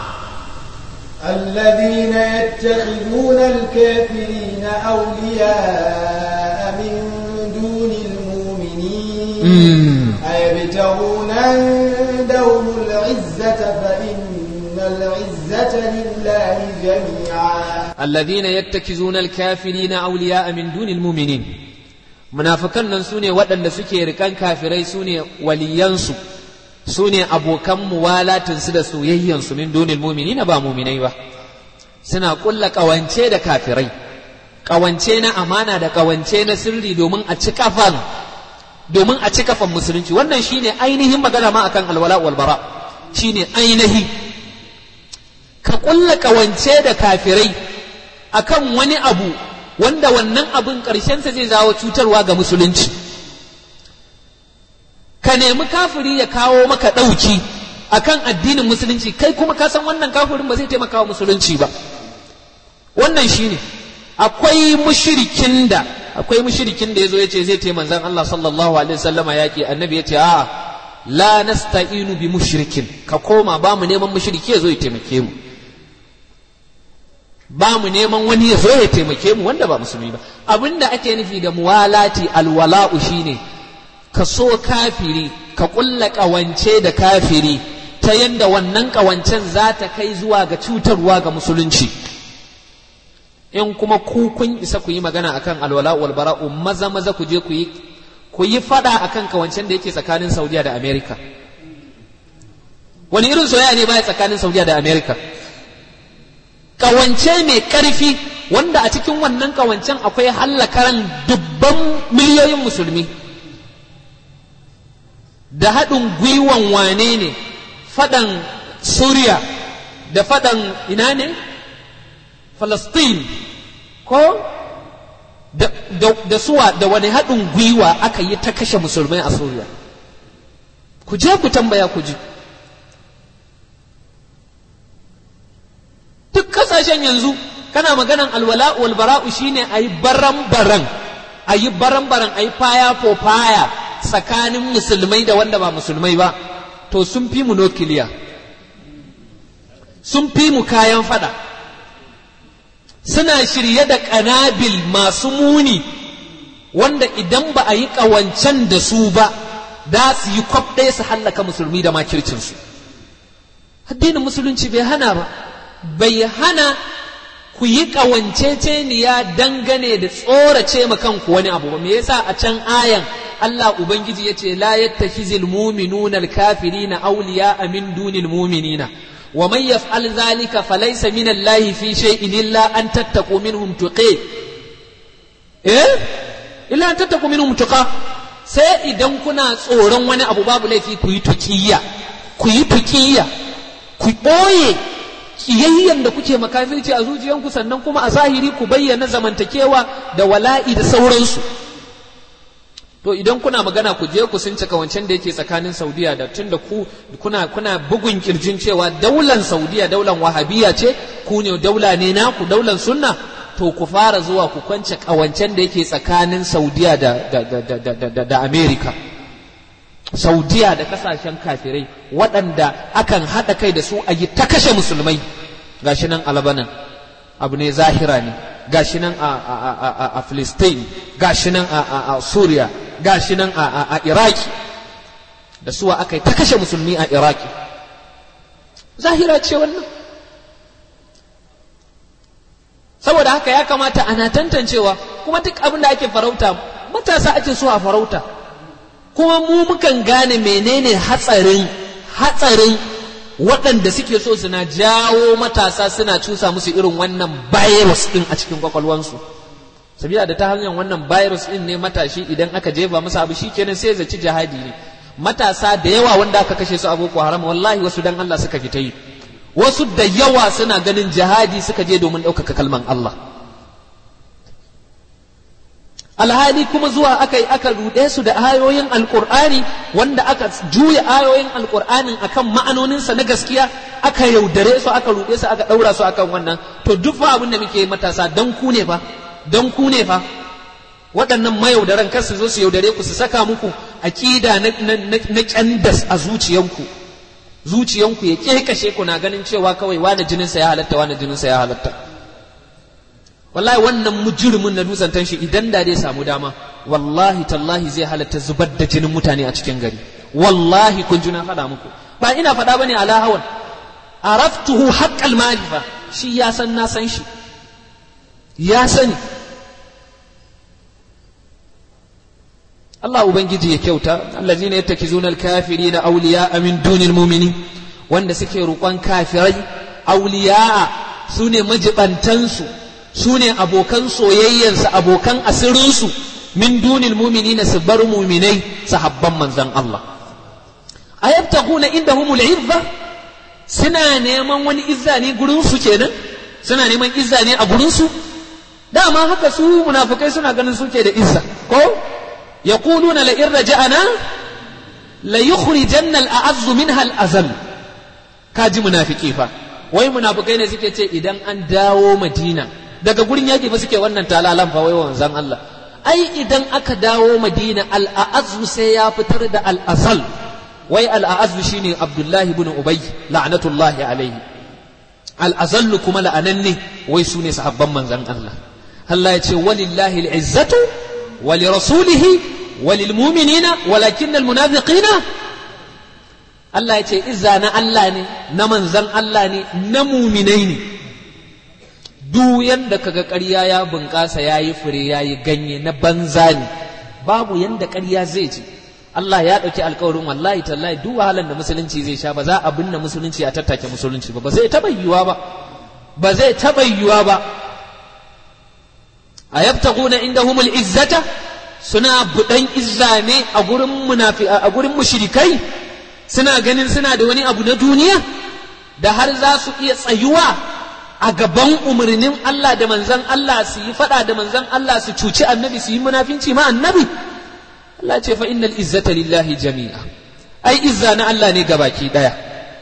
الذين يتخذون الكافرين أولياء من دون المؤمنين أيبتغون عندهم العزة فإن العزة لله جميعا الذين يتخذون الكافرين أولياء من دون المؤمنين munafikan nan su ne waɗanda suke rikan kafirai su ne waliyansu su ne abokan muwalatinsu da soyayyansu min dunil mumini na ba muminai ba suna ƙulla ƙawance da kafirai ƙawance na amana da ƙawance na sirri domin a ci kafan domin a ci kafan musulunci wannan shine ainihin magana ma akan alwala wal bara shine ainihi ka ƙulla ƙawance da kafirai akan wani abu wanda wannan abun ƙarshensa zai zawo cutarwa ga musulunci ka nemi kafiri ya kawo maka ɗauki akan addinin musulunci kai kuma ka san wannan kafirin ba zai taimaka wa musulunci ba wannan shine akwai mushrikin da akwai mushrikin da yazo yace zai taimaka manzon Allah sallallahu alaihi wasallama yaki annabi yace a la nasta'inu bi mushrikin ka koma ba mu neman mushriki yazo ya taimake mu ba mu neman wani ya zo ya taimake mu wanda ba musulmi ba abinda ake nufi da muwalati alwala'u shine ka so kafiri ka kulla kawance da kafiri ta yanda wannan kawancen za ta kai zuwa ga cutarwa ga musulunci in kuma ku kun isa ku yi magana akan alwala wal bara'u maza maza ku je ku yi ku yi fada akan kawancen da yake tsakanin Saudiya da America wani irin soyayya ne baya tsakanin Saudiya da America kawance mai ƙarfi wanda a cikin wannan kawancen akwai hallakaran dubban miliyoyin musulmi da haɗin gwiwan wane ne faɗan suriya da faɗan ina ne falastin ko da, da, da suwa da wani haɗin gwiwa aka yi ta kashe musulmai a suriya ku je ku tambaya ku ji duk kasashen yanzu kana maganan alwala wal bara'u shine ayi baran baran ayi baran baran ayi faya for faya tsakanin musulmai da wanda ba musulmai ba to sun fi mu nukiliya sun fi mu kayan fada suna shirye da kanabil masu muni wanda idan ba a yi ƙawancen da su ba da su yi kwaf ɗaya su hallaka musulmi da makircinsu addinin musulunci bai hana ba bai hana ku yi ƙawanceceniya dangane da tsorace ma kanku wani abu ba me yasa a can ayan Allah Ubangiji ya ce la yattakhizul mu'minuna al-kafirina awliya'a min dunil mu'minina wa man yaf'al dhalika falaysa min Allah fi shay'in illa an tattaqu minhum tuqi eh illa an tattaqu minhum tuqa sai idan kuna tsoron wani abu babu laifi ku yi tuqiyya ku yi tuqiyya ku ɓoye kiyayyen da kuke makafirci a zuciyanku sannan kuma a zahiri ku bayyana zamantakewa da wala'i da sauransu to idan kuna magana ku je ku sun cika wancan da yake tsakanin saudiya da tun da ku kuna kuna bugun kirjin cewa daular saudiya daular wahabiya ce ku ne daula ne naku daular sunna to ku fara zuwa ku kwance kawancen da yake tsakanin saudiya da da da da da, da, da america saudiya da kasashen kafirai waɗanda akan haɗa kai da su a yi ta kashe musulmai gashi nan a labanan abu ne zahira ne gashi nan a, a, a, a, Filistin gashi nan a, a, a Suriya gashi nan a, a, a Iraki da suwa aka yi ta kashe musulmi a Iraki zahira ce wannan saboda haka ya kamata ana tantancewa kuma duk abin da ake farauta matasa ake so a farauta kuma mu mukan gane menene hatsarin hatsarin waɗanda suke so suna jawo matasa suna cusa musu irin wannan virus ɗin a cikin kwakwalwansu sabila da ta hanyar wannan virus ɗin ne matashi idan aka jefa masa abu shikenan sai zaci jihadi ne matasa da yawa wanda aka kashe su a boko haram wallahi wasu dan Allah suka fita yi wasu da yawa suna ganin jihadi suka je domin ɗaukaka kalman Allah alhali kuma zuwa aka yi aka ruɗe su da ayoyin alƙur'ani wanda aka juya ayoyin alƙur'anin akan ma'anoninsa na gaskiya aka yaudare su aka ruɗe su aka ɗaura su akan wannan to duk fa abin da muke matasa don ku ne fa don ku ne fa waɗannan mayaudaran kar su zo su yaudare ku su saka muku aƙida na ƙyandas a zuciyanku zuciyanku ya ƙeƙashe ku na ganin cewa kawai wani jininsa ya halatta wani jininsa ya halatta wallahi wannan mujrimin na dutsen tanshi idan da zai samu dama wallahi tallahi zai halatta zubar da jinin mutane a cikin gari wallahi kun juna faɗa muku ba ina faɗa bane ala hawan araftuhu haqqal malifa shi ya san na san shi ya sani Allah Ubangiji ya kyauta allazina yattakizuna alkafirina awliya'a min dunil mu'minin wanda suke roƙon kafirai awliya'a sune majibantansu sune abokan soyayyansu abokan asirinsu min dunil mu'minina su bar mu'minai sahabban manzon Allah ayabtaguna indahumul izza suna neman wani izza ne gurin su kenan suna neman izza ne a gurin su dama haka su munafikai suna ganin suke da izza ko يقولون لئن رجعنا ليخرجن الأعز منها الأذل كاجي منافقي فا wai munafikai ne suke ce idan an dawo madina daga gurin yaki fa suke wannan talalan fa wai wanzan Allah ai idan aka dawo madina al'azu sai ya fitar da al'azal wai al'azu shine abdullahi ibn ubay la'natullahi alaihi al'azallu kuma la'ananne wai su ne sahabban manzan Allah Allah ya ce walillahi al'izzatu ولرسوله وللمؤمنين ولكن المنافقين Allah ya ce izza na Allah ne na manzan Allah ne na muminai ne duk yanda kaga ƙarya ya bunƙasa ya yi fure ya yi ganye na banza ne babu yanda ƙarya zai ce Allah ya ɗauki alkawarin wallahi tallahi duk wahalar da musulunci zai sha ba za a binne musulunci a tattake musulunci ba ba zai taɓa yiwuwa ba ba zai taɓa yiwuwa ba a yabtaguna indahumul izzata suna budan izza ne a gurin munafi a gurin mushrikai suna ganin suna da wani abu na duniya da har za su iya tsayuwa a gaban umarnin Allah da manzan Allah su yi fada da manzan Allah su cuci annabi su yi munafinci ma annabi Allah ce fa innal izzata lillahi jami'a ai izza na Allah ne gabaki daya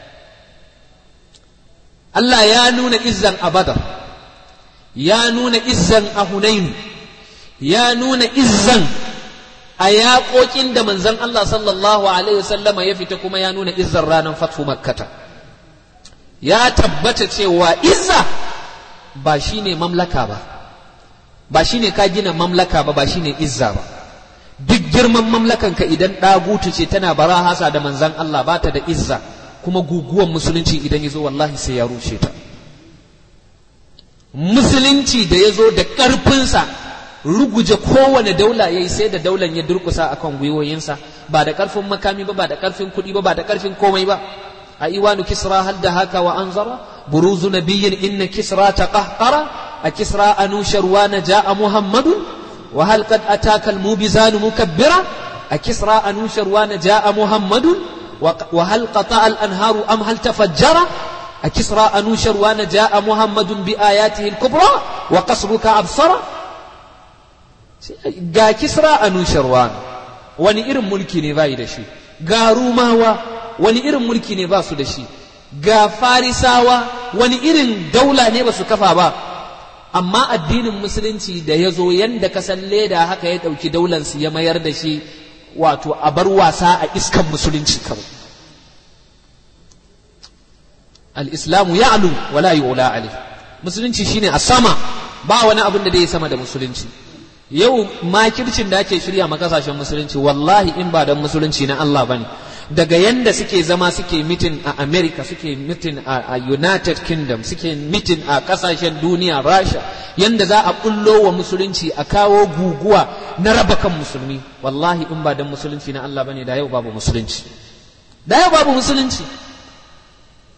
Allah ya nuna izzan a badar ya nuna izzan a Hunainu ya nuna izzan a yaƙoƙin da manzon Allah sallallahu alaihi wasallama ya fita kuma ya nuna izzan ranar fatfu makkata ya tabbata cewa izza ba shine mamlaka ba ba shine ka gina mamlaka ba ba shine izza ba duk girman mamlakanka idan ɗagutu ce tana barahasa da manzon Allah ba ta da izza kuma guguwan musulunci idan ya zo wallahi sai ya rushe ta musulunci da ya zo da ƙarfinsa ruguje kowane daula ya yi sai da daular ya durkusa a kan gwiwoyinsa ba da ƙarfin makami ba ba da ƙarfin kuɗi ba ba da ƙarfin komai ba a iwanu kisra hal da haka wa anzara buruzu nabiyyin inna kisra ta ƙahƙara a kisra anusharwa na ja'a muhammadun wa hal qad ataka al-mubizanu mukabbira a kisra anusharwa na ja'a muhammadun wa hal qata al-anharu am hal tafajjara أكسرى أنوشر وأنا جاء محمد بآياته الكبرى وقصرك أبصر ga kisra anushirwan wani irin mulki ne bai da shi ga rumawa wani irin mulki ne ba su da shi ga farisawa wani irin daula ne ba su kafa ba amma addinin musulunci da ya zo yanda kasan leda haka ya ɗauki daulansu ya mayar da shi wato a bar wasa a iskan musulunci kawai al-islamu ya'lu wa la yu'la alayh musulunci shine a sama ba wani abin da zai sama da musulunci yau makircin da ake shirya ma kasashen musulunci wallahi in ba don musulunci na Allah bane daga yanda suke zama suke mitin a America suke mitin a United Kingdom suke mitin a kasashen duniya Rasha yanda za a bullo wa musulunci a kawo guguwa na raba kan musulmi wallahi in ba don musulunci na Allah bane da yau babu musulunci da yau babu musulunci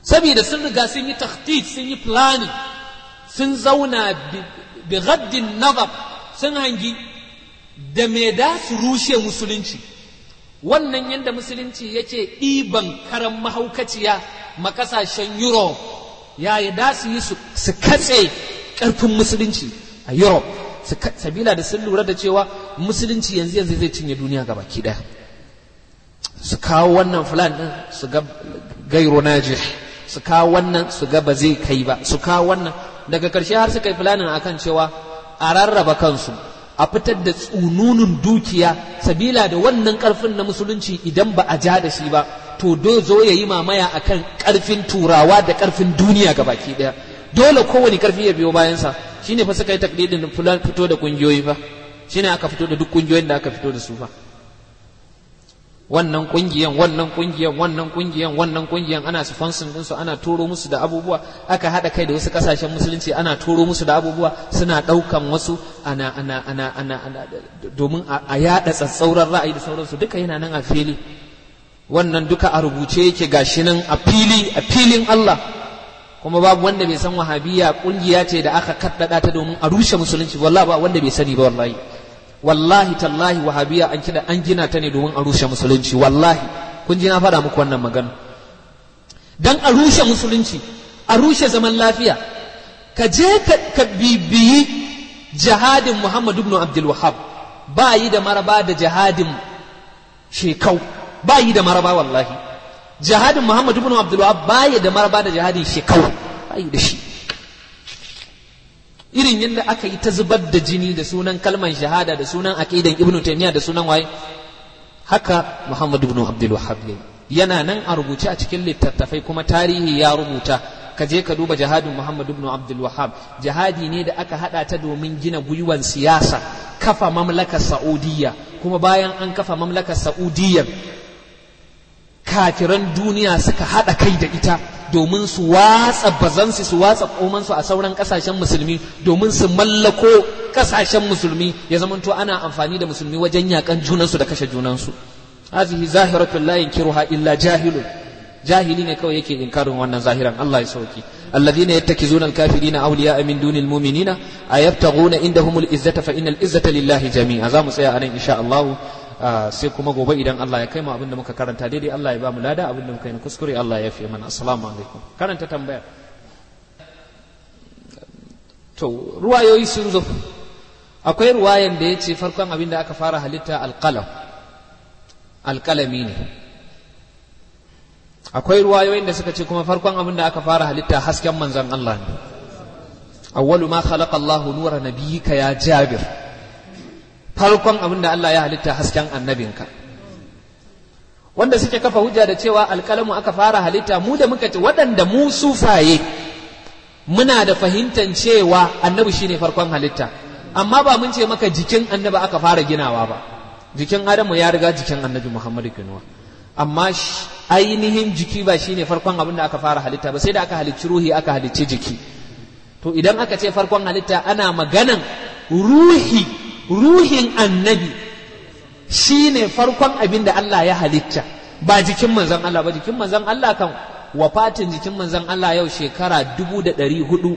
saboda sun riga sun yi takhtit sun yi planning sun zauna bi gaddin nazar sun hangi da me da su rushe musulunci wannan yadda musulunci yake ɗiban karan mahaukaciya makasashen europe ya yi da su yi su katse ƙarfin musulunci a europe sabila da sun lura da cewa musulunci yanzu yanzu zai cinye duniya ga baki ɗaya su kawo wannan fulan ɗin su ga gairo najih su kawo wannan su ga ba zai kai ba su kawo wannan daga ƙarshe har suka yi fulanin akan cewa a rarraba kansu a fitar da tsununun dukiya sabila da wannan ƙarfin na musulunci idan ba a ja da shi ba to do zo ya yi mamaya akan ƙarfin turawa da ƙarfin duniya ga baki ɗaya dole kowane ƙarfi ya biyo bayansa shine fa suka yi taklidin fulan fito da ƙungiyoyi fa shine aka fito da duk ƙungiyoyin da aka fito da su fa wannan kungiyan wannan kungiyan wannan kungiyan wannan kungiyan ana sponsoring din su ana turo musu da abubuwa aka hada kai da wasu kasashen musulunci ana turo musu da abubuwa suna daukan wasu ana ana ana ana, ana domin a yada tsatsauran ra'ayi da sauransu duka yana nan a fili wannan duka a rubuce yake gashi nan a fili a filin Allah kuma babu wanda bai san wahabiya kungiya ce da aka kaddada ta domin a rushe musulunci wallahi ba wanda bai sani ba wallahi wallahi tallahi wahabiya an kida an gina ta ne domin a rushe musulunci wallahi kun ji na faɗa muku wannan magana dan a rushe musulunci a rushe zaman lafiya ka je ka bibiyi jihadin Muhammad ibn Abdul Wahhab ba yi da maraba da jihadin shekau ba yi da maraba wallahi jihadin Muhammad ibn Abdul Wahhab ba yi da maraba da jihadin shekau ba yi da shi irin yadda aka yi ta zubar da jini da sunan kalman shahada da sunan aqidan ibnu taymiya da sunan waye haka muhammad ibn abdul wahhab yana nan a rubuce a cikin littattafai kuma tarihi ya rubuta ka je ka duba jihadin muhammad ibn abdul wahhab jihadi ne da aka hada ta domin gina gwiwan siyasa kafa mamlakar saudiya kuma bayan an kafa mamlakar saudiya kafiran duniya suka hada kai da ita domin su watsa bazansu su watsa komansu a sauran kasashen musulmi domin su mallako kasashen musulmi ya zamanto ana amfani da musulmi wajen yakan junansu da kashe junansu hazihi zahiratul la yankiruha illa jahilun jahili ne kawai yake inkarin wannan zahiran Allah ya sauki الذين يتخذون الكافرين أولياء من دون المؤمنين أيبتغون عندهم العزة فإن العزة لله جميعا زامو سيا أنا إن شاء الله sai kuma gobe idan Allah ya kai mu abinda muka karanta daidai Allah ya ba mu lada abinda muka yi kuskure Allah ya fi mana assalamu alaikum karanta tambaya to ruwayoyi sun zo akwai ruwayan da ya ce farkon abinda aka fara halitta alƙalam alƙalami ne akwai ruwayoyin da suka ce kuma farkon abinda aka fara halitta hasken manzon Allah ne awwalu ma khalaqa Allahu nura nabiyyika ya jabir farkon abin da Allah ya halitta hasken annabinka wanda suke kafa hujja da cewa alƙalamu aka fara halitta mu da muka ce waɗanda mu sufaye muna da fahimtar cewa annabi shine farkon halitta amma ba mun ce maka jikin annabi aka fara ginawa ba jikin adamu ya riga jikin annabi muhammadu kinuwa amma ainihin jiki ba shine farkon abin da aka fara halitta ba sai da aka halicci ruhi aka halicci jiki to idan aka ce farkon halitta ana maganan ruhi ruhin annabi shi ne farkon abin da Allah ya halitta ba jikin manzon Allah ba jikin manzon Allah kan wafatin jikin manzon Allah yau shekara dubu da ɗari hudu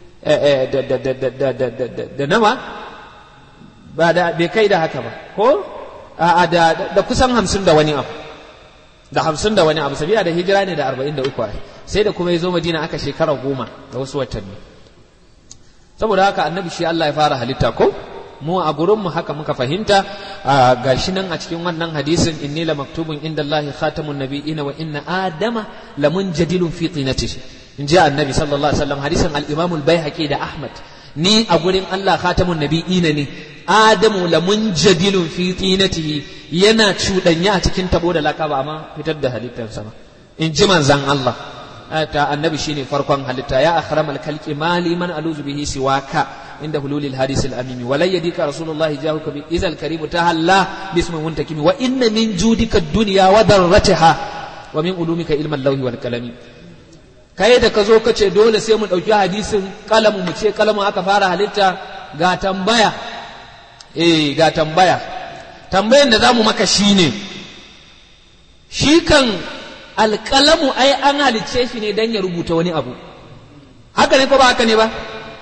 da nawa ba da bai kai da haka ba ko da kusan hamsin da wani abu da hamsin da wani abu sabiya da hijira ne da arba'in da uku sai da kuma ya zo madina aka shekara goma da wasu watanni saboda haka annabi shi Allah ya fara halitta ko mu a gurinmu haka muka fahimta ga shi nan a cikin wannan hadisin inni la maktubun inda Allah khatamun nabiyina wa inna adama la munjadilun fi tinatihi in ji annabi sallallahu alaihi wasallam hadisin al-imam al-baihaqi da ahmad ni a gurin Allah khatamun nabiyina ne adamu la munjadilun fi tinatihi yana cuɗanya a cikin tabo da laka ba amma fitar da halittarsa ba in ji manzan Allah ta annabi shine farkon halitta ya akhramal khalqi mali man aluzu bihi siwaka عند حلول الحديث الأميم ولن يديك رسول الله جاءك إذا الكريم تهلا باسم منتكم وإن من جودك الدنيا وذرتها ومن علومك علم اللوح والقلم kai da ka zo ka ce dole sai mu ɗauki hadisin kalamu mu ce kalamu aka fara halitta ga tambaya eh ga tambaya tambayan da za mu maka shine shi kan alƙalamu ai an halicce shi ne don ya rubuta wani abu haka ne ko ba haka ne ba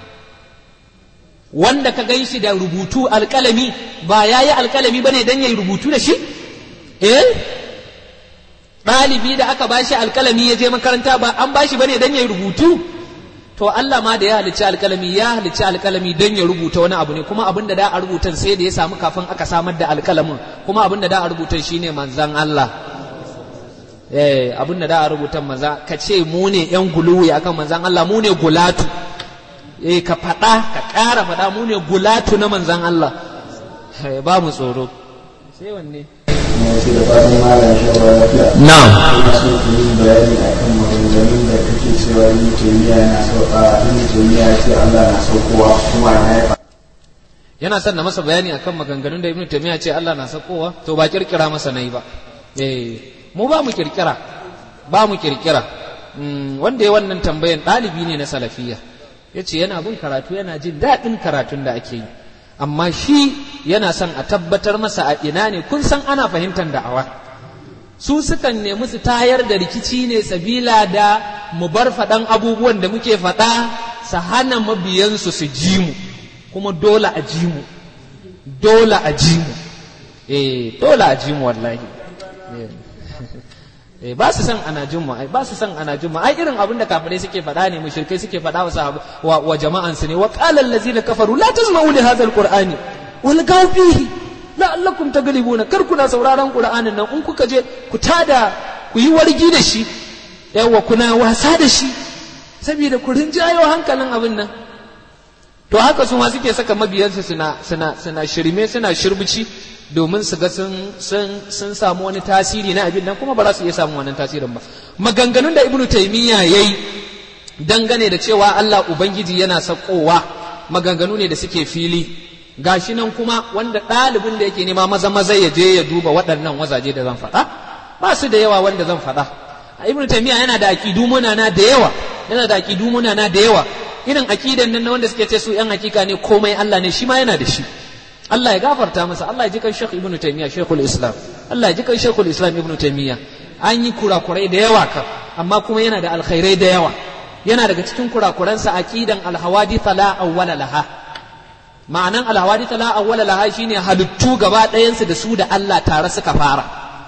wanda ka gan shi da rubutu alƙalami ba ya yi alƙalami ba ne don ya yi rubutu da shi eh ɗalibi da aka bashi alƙalami ya je makaranta ba an bashi ba ne don ya yi rubutu to Allah ma da ya halicci alƙalami ya halicci alƙalami don ya rubuta wani abu ne kuma abin da da a rubutan sai da ya samu kafin aka samar da alƙalamin kuma abin da da a rubutan shine manzan Allah eh abin da da a rubutan maza ka ce mu ne yan guluwi akan manzan Allah mu ne gulatu eh ka faɗa ka ƙara faɗa mu ne gulatu na manzan Allah ba mu tsoro sai wanne wasu da fatan malam shawara lafiya na'am ina so ku yi bayani akan maganganun da kake cewa yin taymiya na sauka yin taymiya ce Allah na saukowa kuma na ya yana son na masa bayani akan maganganun da ibnu taymiya ce Allah na sakowa to ba kirkira masa nayi ba eh mu ba mu kirkira ba mu kirkira Mm, wanda ya wannan tambayan ɗalibi ne na salafiya ya ce yana bin karatu yana jin daɗin karatun da ake yi amma shi yana son a tabbatar masa a ina ne kun san ana fahimtar da'awa su sukan nemi su tayar da rikici ne sabila da mu bar faɗan abubuwan da muke faɗa su hana mabiyansu su ji mu kuma dole a ji mu dole a ji mu eh dole a ji mu wallahi eh ba su san ana jin mu ai ba su san ana jin mu ai irin abin da kafirai suke faɗa ne mushrikai suke faɗa wa sahabu wa, wa jama'an su ne wa qala allazina kafaru la tasma'u li hadha alqur'ani wal gaw fihi la'allakum taglibuna kar kuna sauraron qur'anin nan in kuka je ku tada ku yi wargi da shi yawa kuna wasa da shi saboda ku rinjayo hankalin abin nan to haka su ma suke saka mabiyansu suna suna suna shirme suna shirbici domin su ga sun sun sun samu wani tasiri na abin nan kuma ba za su iya samun wannan tasirin ba maganganun da ibnu taymiya yayi dangane da cewa Allah ubangiji yana sakowa maganganu ne da suke fili gashi nan kuma wanda ɗalibin da yake nema maza maza ya je ya duba waɗannan wazaje da zan faɗa ba su da yawa wanda zan faɗa ibnu taymiya yana da aqidu munana da yawa yana da aqidu munana da yawa irin aqidan nan na wanda suke ce su yan hakika ne komai Allah ne shi ma yana da shi Allah ya gafarta masa Allah ya ji kan Sheikh Ibn Taymiyyah Sheikhul Islam Allah ya ji kan Sheikhul Islam Ibn Taymiyyah an yi kurakurai da yawa kan amma kuma yana da alkhairai da yawa yana daga cikin kurakuransa aqidan alhawadith la awwala laha ma'anan alhawadith la awwala laha shine halittu gaba ɗayansu da su da Allah tare suka fara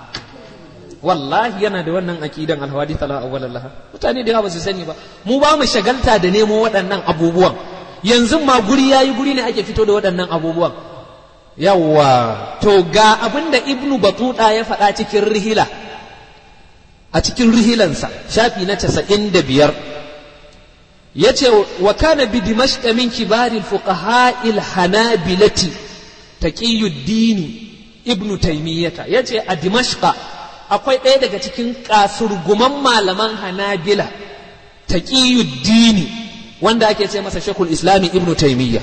wallahi yana da wannan aqidan alhawadith la awwala laha mutane da yawa ba su sani ba mu ba mu shagalta da nemo waɗannan abubuwan yanzu ma guri yayi guri ne ake fito da waɗannan abubuwan yawwa to ga abin da ibnu batuta ya faɗa cikin rihila a cikin rihilansa shafi na casa'in da biyar ya ce wa kana bi dimashqa min kibari fuqaha'il hanabilati taqiyuddini ibnu taymiyata ya ce a dimashqa akwai ɗaya daga cikin kasurguman malaman hanabila taqiyuddini wanda ake ce masa shekul islami ibnu taymiyya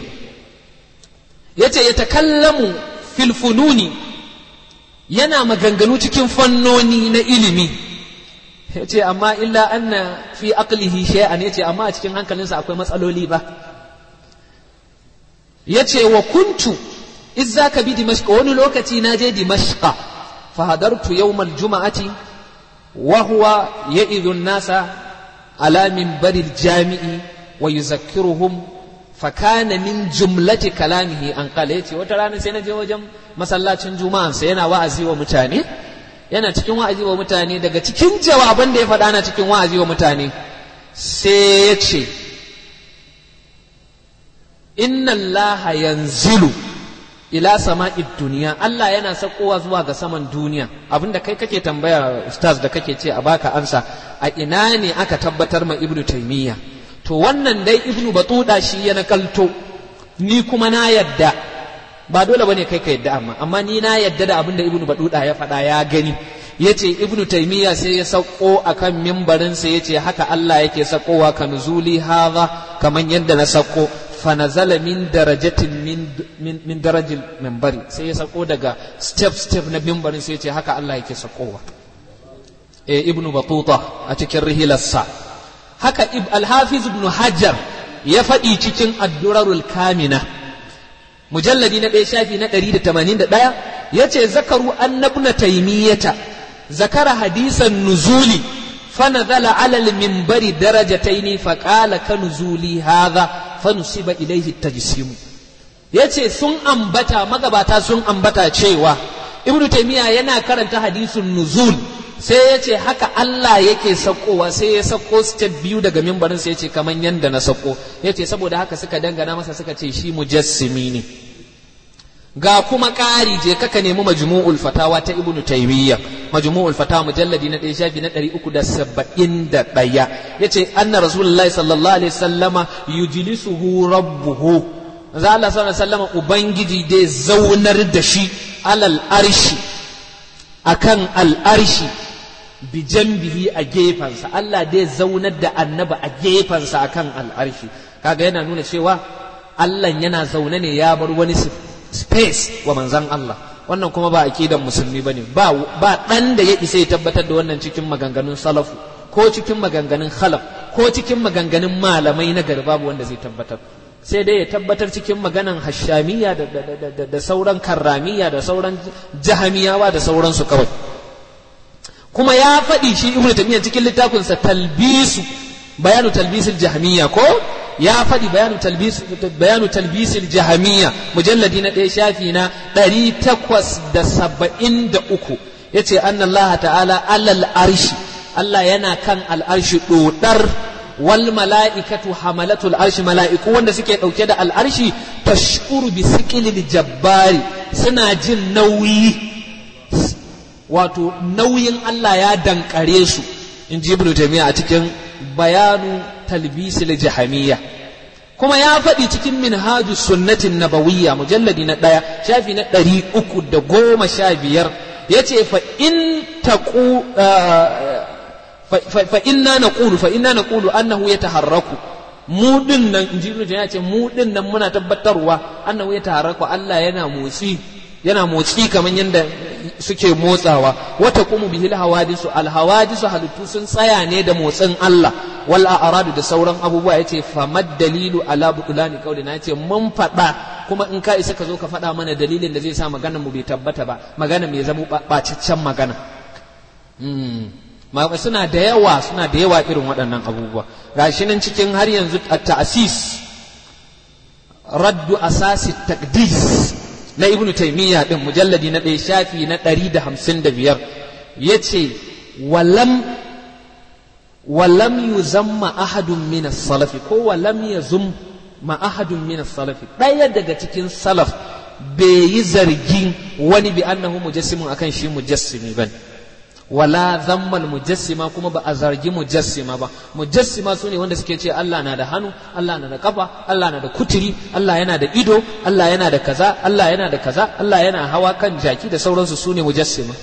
yace ya takallamu fil fununi yana maganganu cikin fannoni na ilimi yace amma illa anna fi aqlihi shay'an yace amma a cikin hankalinsa akwai matsaloli ba yace wa kuntu izza ka bi dimashq wani lokaci na je dimashq fa hadartu yawm al-jum'ati wa huwa ya'idhu an-nasa ala minbaril jami'i wa yuzakkiruhum fakana min jumlati kalamihi an kala yace wata rana sai na je wajen masallacin juma'an sai yana wa'azi wa mutane yana cikin wa'azi wa mutane daga cikin jawaban da ya faɗa na cikin wa'azi wa mutane sai ya ce inna allaha yanzilu ila sama'id duniya Allah yana sakowa zuwa ga saman duniya abinda kai kake tambaya ustaz da kake ce a baka ansa a ina ne aka tabbatar ma ibnu taymiya to wannan dai ibnu batuda shi ya nakalto ni kuma na yadda ba dole bane kai ka yadda amma amma ni na yadda da abin da ibnu batuda ya faɗa ya gani yace ibnu taymiya sai ya sauko akan mimbarin sa yace haka Allah yake sakowa ka nuzuli hadha kaman yadda na sauko fa nazala min darajatin min min, min darajil minbari sai ya sauko daga step step na mimbarin sai yace haka Allah yake sakowa eh ibnu batuta a cikin rihilarsa haka alhafiz ibn hajar ya faɗi cikin addurarul kamina mujalladi na ɗaya shafi na ɗari da tamanin da ɗaya ya ce zakaru annabna taimiyyata zakara hadisan nuzuli فنزل على المنبر درجتين فقال كنزولي هذا فنسب إليه التجسيم yace sun ambata magabata sun ambata cewa ibnu taymiya yana karanta hadisin nuzul sai yace haka Allah yake sakowa sai ya sako step biyu daga mimbarin sai yace kaman yanda na sako yace saboda haka suka dangana masa suka ce shi mujassimi ne ga kuma ƙari je kaka nemi majmu'ul fatawa ta ibnu taymiya majmu'ul fatawa mujalladi na ɗaya shafi na ɗari uku da saba'in da ɗaya yace anna rasulullahi sallallahu alaihi sallama yujlisuhu rabbuhu za Allah sallallahu alaihi sallama ubangiji dai zaunar da shi alal arshi akan al arshi bi jambihi a gefansa Allah dai zaunar da annaba a gefansa akan al arshi kaga yana nuna cewa Allah yana zaune ne ya bar wani space wa manzan Allah wannan kuma ba aqidan musulmi bane ba ba dan da ya isa ya tabbatar da wannan cikin maganganun salafu ko cikin maganganun khalaf ko cikin maganganun malamai na gari babu wanda zai tabbatar sai dai ya tabbatar cikin maganan hashamiya da, da, da, da, da sauran karramiya da sauran jahamiyawa da sauransu kawai kuma ya faɗi shi ibnu tamiya cikin littafinsa talbisu bayanu talbisul jahamiya ko ya faɗi bayanu talbis bayanu talbisil jahamiyya mujalladi na ɗaya shafi na ɗari takwas da saba'in da uku ya ce an Allah ta'ala alal arshi Allah yana kan al'arshi ɗoɗar wal mala'ikatu hamalatul arshi mala'iku wanda suke ɗauke da al'arshi tashkuru bi siqilil jabbari suna jin nauyi wato nauyin Allah ya dankare su in ji ibnu taymiya a cikin bayanu talbisil jahamiyya kuma ya faɗi cikin minhaju sunnatin nabawiyya mujalladi na ɗaya shafi na ɗari uku da goma sha biyar ya ce fa in taƙu fa inna na ƙulu fa inna na ƙulu annahu ya taharraku mu ɗin nan in ji ya ce mu ɗin nan muna tabbatarwa annahu ya taharraku Allah yana motsi yana motsi kamar yadda suke motsawa wata kuma bihil hawadisu alhawadisu halittu sun tsaya ne da motsin Allah wal a'radu da sauran abubuwa yace famad dalilu ala butulani kauli na yace mun faɗa kuma in ka isa ka zo ka faɗa mana dalilin da zai sa magana mu bai tabbata ba magana mai zama bacaccen magana suna da yawa suna da yawa irin waɗannan abubuwa gashi nan cikin har yanzu at-ta'sis raddu asasi taqdis na ibn taimiyya din mujalladi na ɗaya shafi na ɗari da hamsin da biyar ya ce walam walam yuzamma ahadun min salafi ko walam yazum ma ahadun min salafi ɗaya daga cikin salaf bai yi zargin wani bi annahu mujassimun akan shi mujassimi bane wala zammal mujassima kuma ba a zargi mujassima ba mujassima su ne wanda suke ce Allah na da hannu Allah na da kafa Allah na da kuturi Allah yana da ido Allah yana da kaza Allah yana da kaza Allah yana hawa kan jaki da sauransu su ne mujassima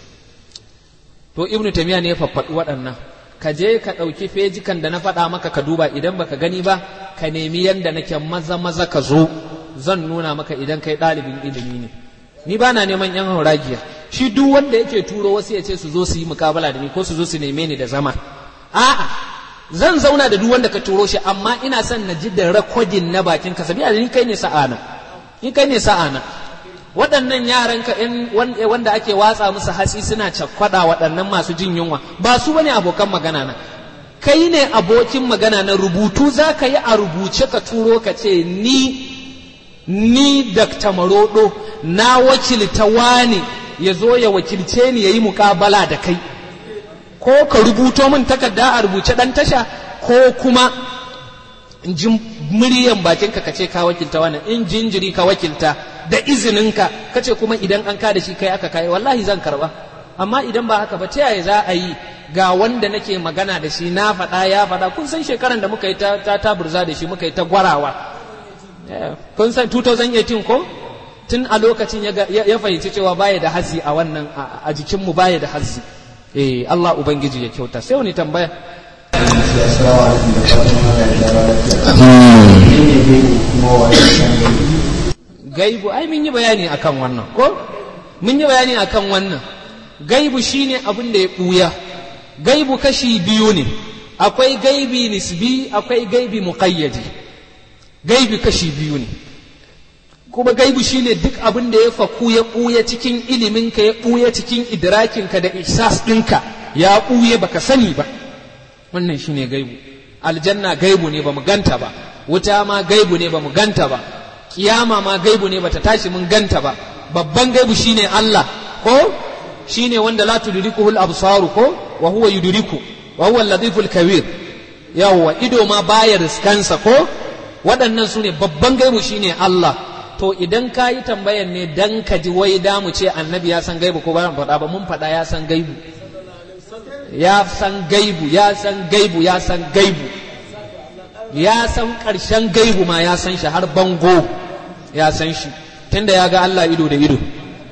to ibnu tamiya ne ya faffaɗi waɗannan ka je ka ɗauki fejikan da na faɗa maka ka duba idan baka gani ba ka nemi yanda nake maza maza ka zo zan nuna maka idan kai ɗalibin ilimi ne ni ba na neman yan hauragiya shi duk wanda yake turo wasu ya ce su zo su yi mukabala da ni ko su zo su neme ni da zama a'a zan zauna da duk wanda ka turo shi amma ina son na ji da rakodin na bakin ka sabiya ni kai ne sa'ana ni kai ne sa'ana waɗannan yaran ka in wanda ake watsa musu hatsi suna cakwada waɗannan masu jin yunwa ba su bane abokan magana na kai ne abokin magana na rubutu za ka yi a rubuce ka turo ka ce ni ni Dr. Marodo na wakilta wani ya zo ya wakilce ni ya yi mukabala da kai ko ka rubuto min takarda a rubuce ɗan tasha ko kuma in ji muryan bakinka ka ce ka wakilta wani in jinjiri ka wakilta da izininka ka ce kuma idan an ka da shi kai aka kai wallahi zan karba amma idan ba haka ba ta yaya za a yi ga wanda nake magana da shi na faɗa ya faɗa kun san shekaran da muka yi ta taburza da shi muka yi ta gwarawa kun san 2018 ko tun a lokacin ya fahimci cewa baya da hazi a wannan a jikinmu baya da hazi eh Allah ubangiji ya kyauta sai wani tambaya gaibu ai mun yi bayani akan wannan ko mun yi bayani akan wannan gaibu shine abin da ya buya gaibu kashi biyu ne akwai gaibi nisbi akwai gaibi muqayyadi gaibi kashi biyu ne kuma gaibu shine duk abin da ya faku ya ɓuya cikin iliminka ya ɓuya cikin idrakinka da ihsas ɗinka ya ɓuye baka sani ba wannan shine gaibu aljanna gaibu ne ba mu ganta ba wuta ma gaibu ne ba mu ganta ba kiyama ma gaibu ne bata tashi mun ganta ba babban gaibu shine Allah ko shine wanda la tudrikuhu al-absaru ko wa huwa yudriku wa huwa al-latiful kabir yawwa ido ma baya riskansa ko waɗannan su ne babban gaibu shine Allah to idan ka yi tambayan ne dan ka ji wai da mu ce annabi ya san gaibu ko ba mu faɗa ba mun faɗa ya san gaibu ya san gaibu ya san gaibu ya san gaibu ya san ƙarshen gaibu ma ya san shi har bango ya san shi tunda ya ga Allah ido da ido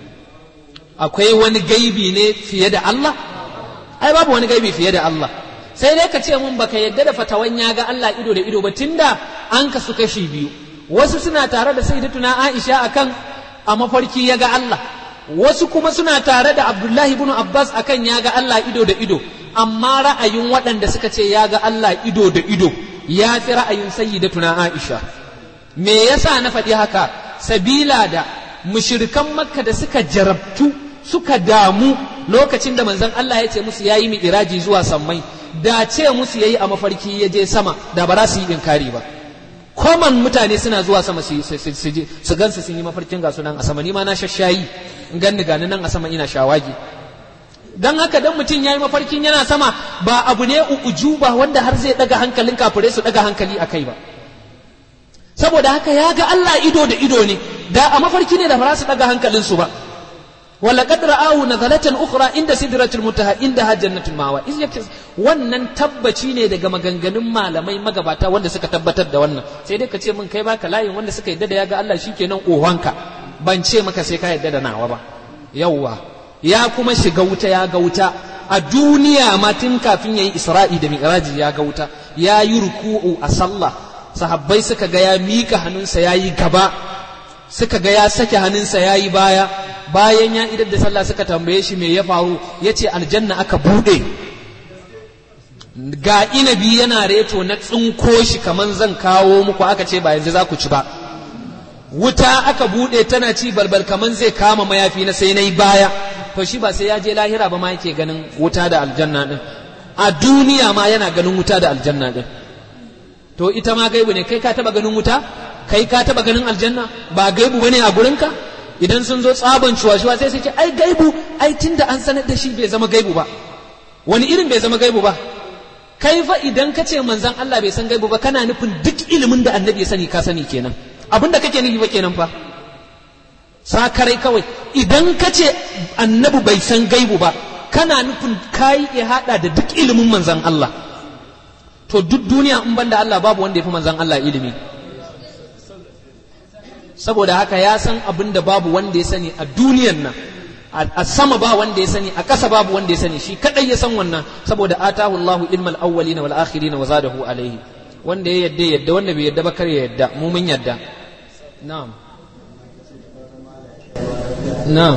akwai wani gaibi ne fiye da Allah ai babu wani gaibi fiye da Allah sai dai ka ce mun baka yadda da fatawan ya ga Allah ido da ido ba tunda an kasu kashi biyu wasu suna tare da sayyidatuna Aisha akan a mafarki ya ga Allah wasu kuma suna tare da Abdullahi ibn Abbas akan ya ga Allah ido da ido amma ra'ayin waɗanda suka ce ya ga Allah ido da ido ya fi ra'ayin sayyidatuna Aisha me yasa na faɗi haka sabila da mushrikan makka da suka jarabtu suka damu lokacin da manzon Allah ya ce musu yayi mi'raji zuwa sammai da ce musu yayi a mafarki ya je sama da ba za su yi inkari ba koman mutane suna zuwa sama su su gansu sun yi mafarkin ga sunan a sama ni ma na shashayi in ganni gani nan a sama ina shawagi dan haka dan mutum yayi mafarkin yana sama ba abu ne ujuba wanda har zai daga hankalin kafirai su daga hankali akai ba saboda haka ya ga Allah ido da ido ne da a mafarki ne da ba su daga hankalin su ba ولقد رآه نزلة أخرى عند سدرة المنتهى عندها جنة المأوى إذ يكتس wannan tabbaci ne daga maganganun malamai magabata wanda suka tabbatar da wannan sai dai ka ce min kai baka layin wanda suka yadda da ya ga Allah shikenan ohonka ban ce maka sai ka yadda da nawa ba yawwa ya kuma shiga wuta ya ga wuta a duniya ma tun kafin yayi Isra'i da Mi'raji ya ga wuta ya yi ruku'u a sallah sahabbai suka ga ya mika hannunsa ya yi gaba suka ga ya sake hannunsa ya yi baya bayan ya idar da sallah suka tambaye shi me ya faru ya ce aljanna aka buɗe ga inabi yana reto na tsinko shi kaman zan kawo muku aka ce ba yanzu za ku ci ba wuta aka buɗe tana ci balbal kaman zai kama mayafi na sai na yi baya to shi ba sai ya je lahira ba ma yake ganin wuta da aljanna din a duniya ma yana ganin wuta da aljanna din to ita ma gaibu ne kai ka taba ganin wuta kai ka taba ganin aljanna ba gaibu bane a gurinka idan sun zo tsaban cuwa-cuwa sai su ce ai gaibu ai tunda an sanar da shi bai zama gaibu ba wani irin bai zama gaibu ba kai fa idan ka ce manzan Allah bai san gaibu ba kana nufin duk ilimin da annabi ya sani ka sani kenan abin da kake nufi ba kenan fa sakarai kawai idan ka ce annabi bai san gaibu ba kana nufin kayi ya hada da duk ilimin manzan Allah to duk duniya in banda Allah babu wanda ya fi manzan Allah ilimi saboda haka ya san abin da babu wanda ya sani a duniyan nan a sama ba wanda ya sani a ƙasa babu wanda ya sani shi kadai ya san wannan saboda atahu Allahu ilmal awwalina wal akhirina wa zadahu alaihi wanda ya yadda yadda wanda bai yadda ba kar ya yadda mu mun yadda na'am na'am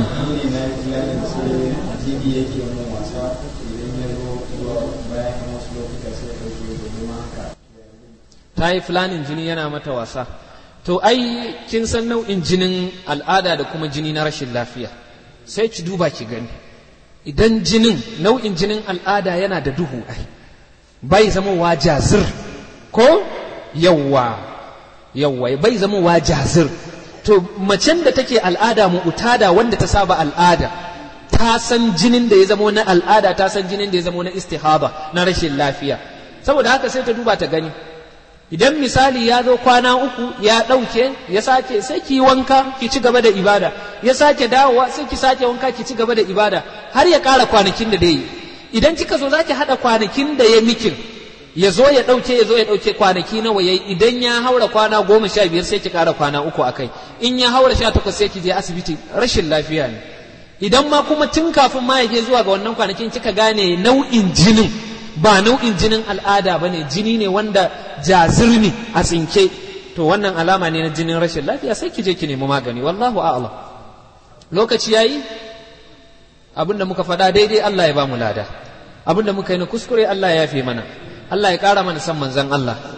ta yi fulanin jini yana mata wasa to ai kin san nau'in jinin al'ada da kuma jini na rashin lafiya sai ki duba ki gani idan jinin nau'in jinin al'ada yana da duhu ai bai zama wa jazir ko yawwa yawwa bai zama wa jazir to macen da take al'ada mu'tada wanda ta saba al'ada ta san jinin da ya zama na al'ada ta san jinin da ya zama na istihaba na rashin lafiya saboda haka sai ta duba ta gani idan misali ya zo kwana uku ya ɗauke ya sake sai ki wanka ki ci gaba da ibada ya sake dawowa sai ki sake wanka ki ci gaba da ibada har ya ƙara kwanakin da dai idan kika zo zaki haɗa kwanakin da ya mikin ya zo ya ɗauke ya zo ya ɗauke kwanaki nawa yayi idan ya haura kwana goma sha biyar sai ki ƙara kwana uku a kai in ya haura sha takwas sai ki je asibiti rashin lafiya ne idan ma kuma tun kafin ma ya je zuwa ga wannan kwanakin kika gane nau'in jinin ba nau'in jinin al'ada ba ne jini ne wanda jazir ne a tsinke to wannan alama ne na jinin rashin lafiya sai ki je ki nemi magani wallahu a'lam lokaci yayi abinda muka faɗa daidai Allah ya ba mu lada abinda muka yi na kuskure Allah ya yafe mana Allah ya ƙara mana san manzon Allah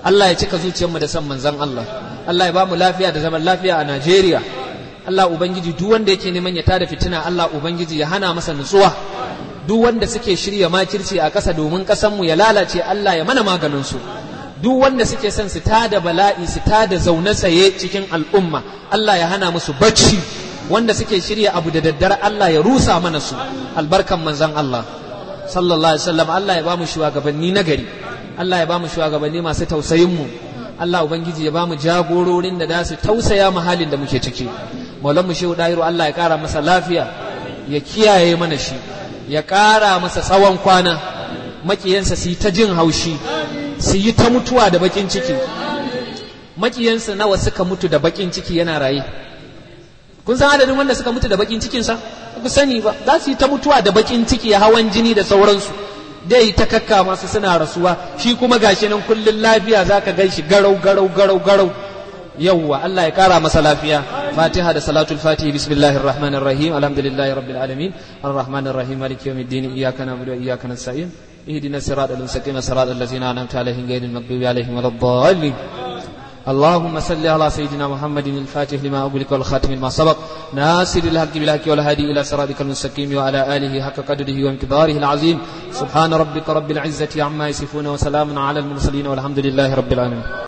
Allah ya cika zuciyarmu da san manzon Allah Allah ya ba mu lafiya da zaman lafiya a Najeriya Allah ubangiji duk wanda yake neman ya tada fitina Allah ubangiji ya hana masa nutsuwa duk wanda suke shirya makirci a ƙasa domin ƙasanmu ya lalace Allah ya mana maganin su duk wanda suke son su tada bala'i su tada zaune tsaye cikin al'umma Allah ya hana musu bacci wanda suke shirya abu da daddare Allah ya rusa mana su albarkan manzon Allah sallallahu alaihi wasallam Allah ya bamu shugabanni nagari Allah ya bamu shugabanni masu tausayin mu Allah ubangiji ya bamu jagororin da za su tausaya mu halin da muke ciki maulan mu shehu dairu Allah ya kara masa lafiya ya kiyaye mana shi ya kara masa tsawon kwana makiyansa su yi ta jin haushi su yi ta mutuwa da bakin ciki makiyansa nawa suka mutu da bakin ciki yana raye kun san adadin wanda suka mutu da bakin cikinsa ku sani ba za su yi ta mutuwa da bakin ciki hawan jini da sauransu dai ta kakka masu suna rasuwa shi kuma gashi nan kullun lafiya zaka gan shi garau garau garau garau yawwa Allah ya kara masa lafiya fatiha da salatul fatihi bismillahir rahmanir rahim alhamdulillahi rabbil alamin arrahmanir rahim maliki yawmiddin iyyaka na'budu wa iyyaka nasta'in اهدنا الصراط المستقيم صراط الذين انعمت عليهم غير المغضوب عليهم ولا الضالين اللهم صل على سيدنا محمد الفاتح لما أغلق والخاتم لما سبق ناصر الحق بالحق والهادي إلى صراطك المستقيم وعلى آله حق قدره وامتداره العظيم سبحان ربك رب العزة عما يصفون وسلام على المرسلين والحمد لله رب العالمين